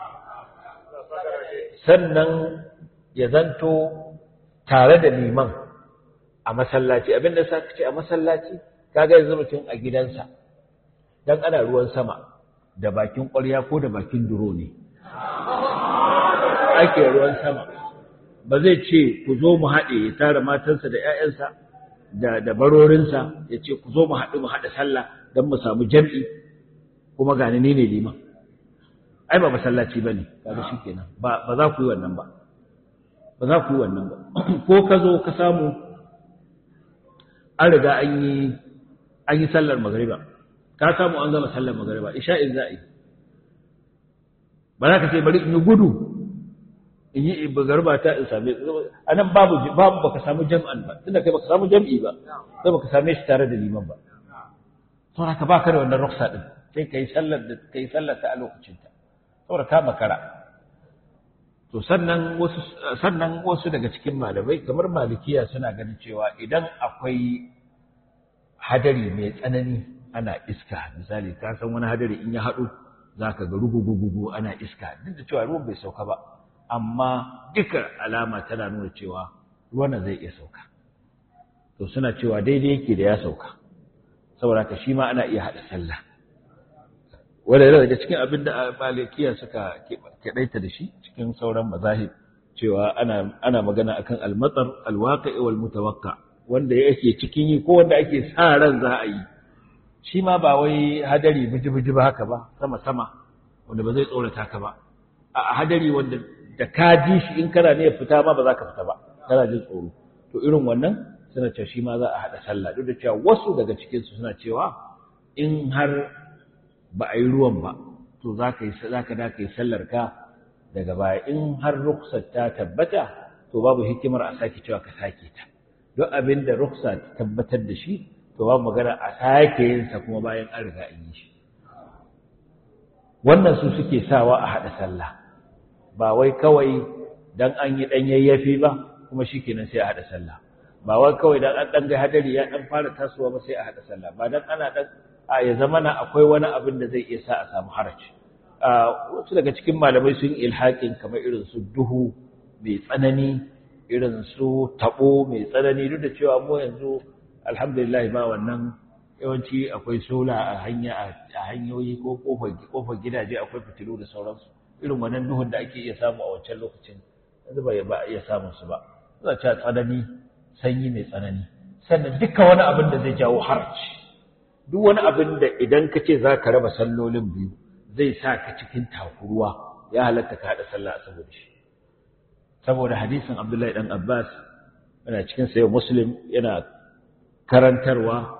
sannan ya zanto tare da liman a masallaci abinda sa ce a masallaci kaga yanzu mutum a gidansa dan ana ruwan sama da bakin ƙwarya ko da bakin duro ne ake ruwan sama ba zai ce ku zo mu haɗe ya tara matansa da 'ya'yansa da da barorinsa ya ce ku zo mu haɗu mu haɗa sallah don mu samu jam'i kuma gani ni ne liman ai ba masallaci bane kaga shikenan ba ba za ku yi wannan ba ba za ku yi wannan ba ko ka zo ka samu an riga an yi an yi sallar magriba ka samu an gama sallar magriba isha'in za a yi ba za ka ce bari in yi gudu in yi garba ta in same a nan babu babu baka samu jam'an ba tunda kai baka samu jam'i ba sai baka same shi tare da liman ba saboda ka baka da wannan ruksa din sai kai sallar da kai sallar ta a lokacin ta saboda ka makara to sannan wasu sannan wasu daga cikin malamai kamar malikiya suna ganin cewa idan akwai hadari mai tsanani ana iska misali ka san wani hadari in ya haɗu zaka ga rugugugugu ana iska duk da cewa ruwan bai sauka ba amma duka alama tana nuna cewa ruwan zai iya sauka to suna cewa daidai yake da ya sauka saboda ka shi ma ana iya haɗa sallah wanda yana daga cikin abin da malikiya suka keɗaita da shi cikin sauran mazahib cewa ana ana magana akan almatsar alwaqi'i wal mutawaqqa wanda yake cikin yi ko wanda ake sa ran za a yi shi ma ba wai hadari biji-biji ba haka ba sama sama wanda ba zai tsorata ka ba a hadari wanda da ka ji shi in kana ne fita ma ba za ka fita ba kana jin tsoro to irin wannan suna cewa shi ma za a haɗa sallah duk da cewa wasu daga cikinsu suna cewa in har ba a yi ruwan ba to za ka yi za ka da ka yi sallar ka daga baya in har ruksar ta tabbata to babu hikimar a sake cewa ka sake ta duk abin da ruksa ta tabbatar da shi to babu magana a sake yin sa kuma bayan an riga an yi shi wannan su suke sawa a haɗa sallah ba wai kawai dan an yi dan yayyafi ba kuma shikenan sai a haɗa sallah ba wai kawai dan an dan ga hadari ya dan fara tasowa ba sai a haɗa sallah ba dan ana dan a ya zama na akwai wani abin da zai iya sa a samu haraci wasu daga cikin malamai sun ilhaƙin kamar irin su duhu mai tsanani irin su tabo mai tsanani duk da cewa mu yanzu alhamdulillah ba wannan yawanci akwai sola a hanya a hanyoyi ko kofar gidaje akwai fitilu da sauransu irin wannan duhun da ake iya samu a wancan lokacin yanzu ba ba iya samun su ba za ta tsanani sanyi mai tsanani sannan duka wani abin da zai jawo harci duk wani abin da idan ka ce za ka raba sallolin biyu zai sa ka cikin takuruwa ya halatta ka haɗa sallah saboda shi saboda hadisin Abdullahi dan Abbas yana cikin sayo Muslim yana karantarwa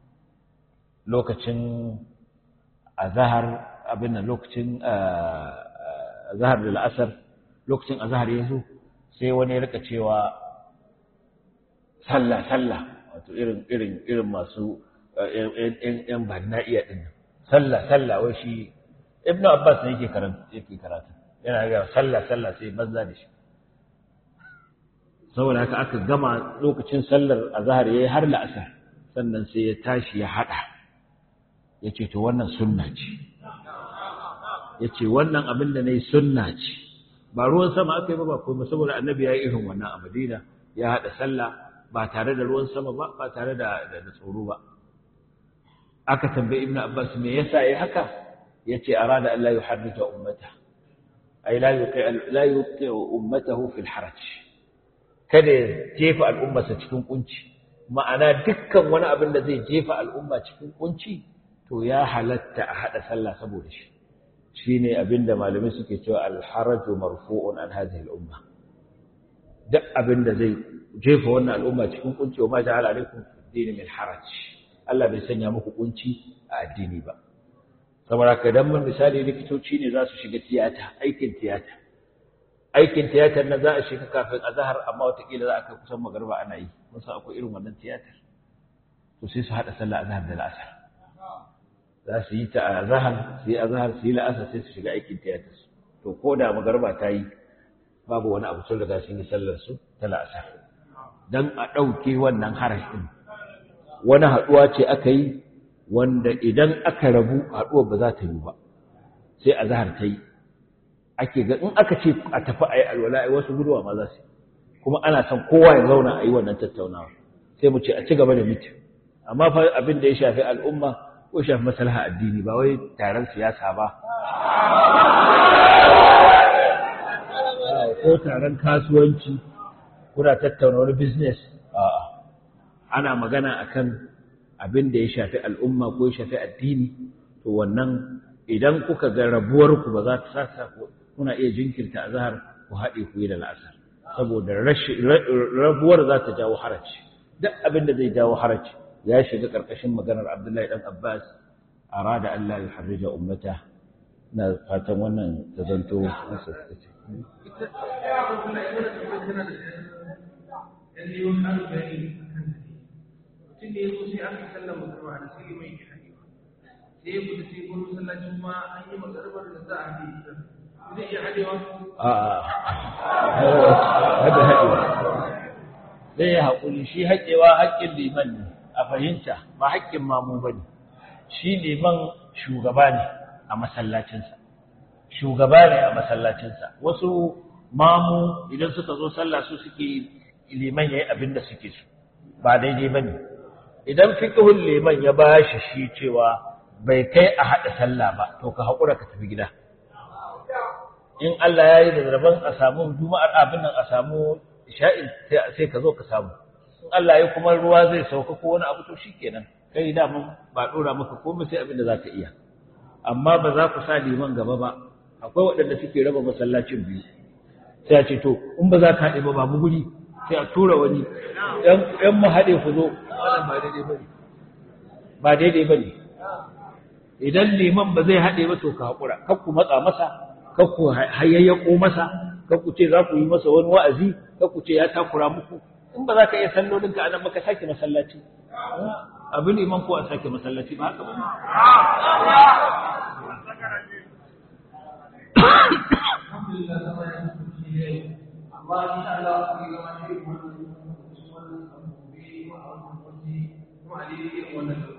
lokacin azhar abin nan lokacin azhar da al'asar lokacin azhar ya zo sai wani ya rika cewa sallah sallah wato irin irin irin masu yan ba na iya din sallah sallah wai shi ibnu abbas ne yake karatu yake karatu yana ga sallah sallah sai banza da shi saboda haka aka gama lokacin sallar azhar yayi har la'asar sannan sai ya tashi ya hada yace to wannan sunna ce yace wannan abin da nayi sunna ce ba ruwan sama aka yi ba ba kuma saboda annabi ya yi irin wannan a Madina ya hada sallah ba tare da ruwan sama ba ba tare da da tsoro ba aka tambaye ibnu abbas me yasa yayi haka yace arada an la yuhaddita ummata ay la yuqi la yuqi ummatahu fil haraj kada ya jefa al'ummarsa cikin kunci ma'ana dukkan wani abin da zai jefa al'umma cikin kunci to ya halatta a hada sallah saboda shi shine abinda malamai suke cewa al-haraju marfu'un an hadhihi al-umma duk abinda zai jefa wannan al'umma cikin kunci wa ma ja'ala alaikum dini min haraj Allah bai sanya muku kunci a addini ba saboda ka dan mun misali likitoci ne za su shiga tiyata aikin tiyata aikin tiyatar na za a shiga kafin azhar amma watakila za a kai kusan magariba ana yi mun san akwai irin wannan tiyatar to sai su hada sallah azhar da al'asar za su yi ta azhar su yi azhar su yi la'asar sai su shiga aikin tiyatar su to ko da magariba ta yi babu wani abu sun riga sun yi sallar su ta la'asar dan a ɗauke wannan harash din wani haɗuwa ce aka yi wanda idan aka rabu haɗuwar ba za ta yi ba sai azhar ta yi ake ga in aka ce a tafi a yi alwala ai wasu guduwa ma za su kuma ana son kowa ya zauna a yi wannan tattaunawa sai mu ce a ci gaba da miti amma fa abin da ya shafi al'umma ko shafi maslaha addini ba wai taron siyasa ba ko taron kasuwanci kuna tattauna wani business a'a ana magana akan abin da ya shafi al'umma ko ya shafi addini to wannan idan kuka ga rabuwar ku ba za ta sasa kuna iya jinkirta azhar ku haɗe ku yi da la'asar saboda rabuwar za ta jawo haraci duk abin da zai jawo haraci ya shiga ƙarƙashin maganar Abdullahi dan Abbas arada Allah ya harrija ummata na fatan wannan ta zanto masa ce mutum da ya zo sai aka sallar magarba da sai mai ke haɗewa sai ya fita sai gurin masallacin ma an yi magarbar da za a haɗe zai iya haɗewa a hada haɗewa zai yi haƙuri shi haƙewa haƙƙin liman ne a fahimta ba haƙƙin mamu ba ne shi liman shugaba ne a masallacinsa shugaba ne a masallacinsa wasu mamu idan suka zo sallah su suke liman ya yi abin da suke su ba daidai ba ne idan fiƙihun liman ya ba shi shi cewa bai kai a haɗa sallah ba to ka haƙura ka tafi gida in Allah ya yi da rabon a samu juma'ar abin nan a samu sha'in sai ka zo ka samu in Allah ya kuma ruwa zai sauka ko wani abu to shikenan kai da mun ba dora maka komai sai abin da zaka iya amma ba za ku sa liman gaba ba akwai waɗanda suke raba masallacin biyu sai a ce to in ba za ka haɗe ba ba mu guri sai a tura wani ‘yan mu haɗe ku zo wannan ba daidai ba ne ba daidai ba ne idan liman ba zai haɗe ba to ka haƙura kar ku matsa masa kar ku hayayyako masa kar ku ce za ku yi masa wani wa'azi kar ku ce ya takura muku in ba za ka iya sallolin ka anan maka sake masallaci abin liman ko a sake masallaci ba haka ba ne alhamdulillah sama ya kasance ne amma insha Allah ku yi zama ne wannan wannan abu ne ko a wannan waje kuma a daidai irin wannan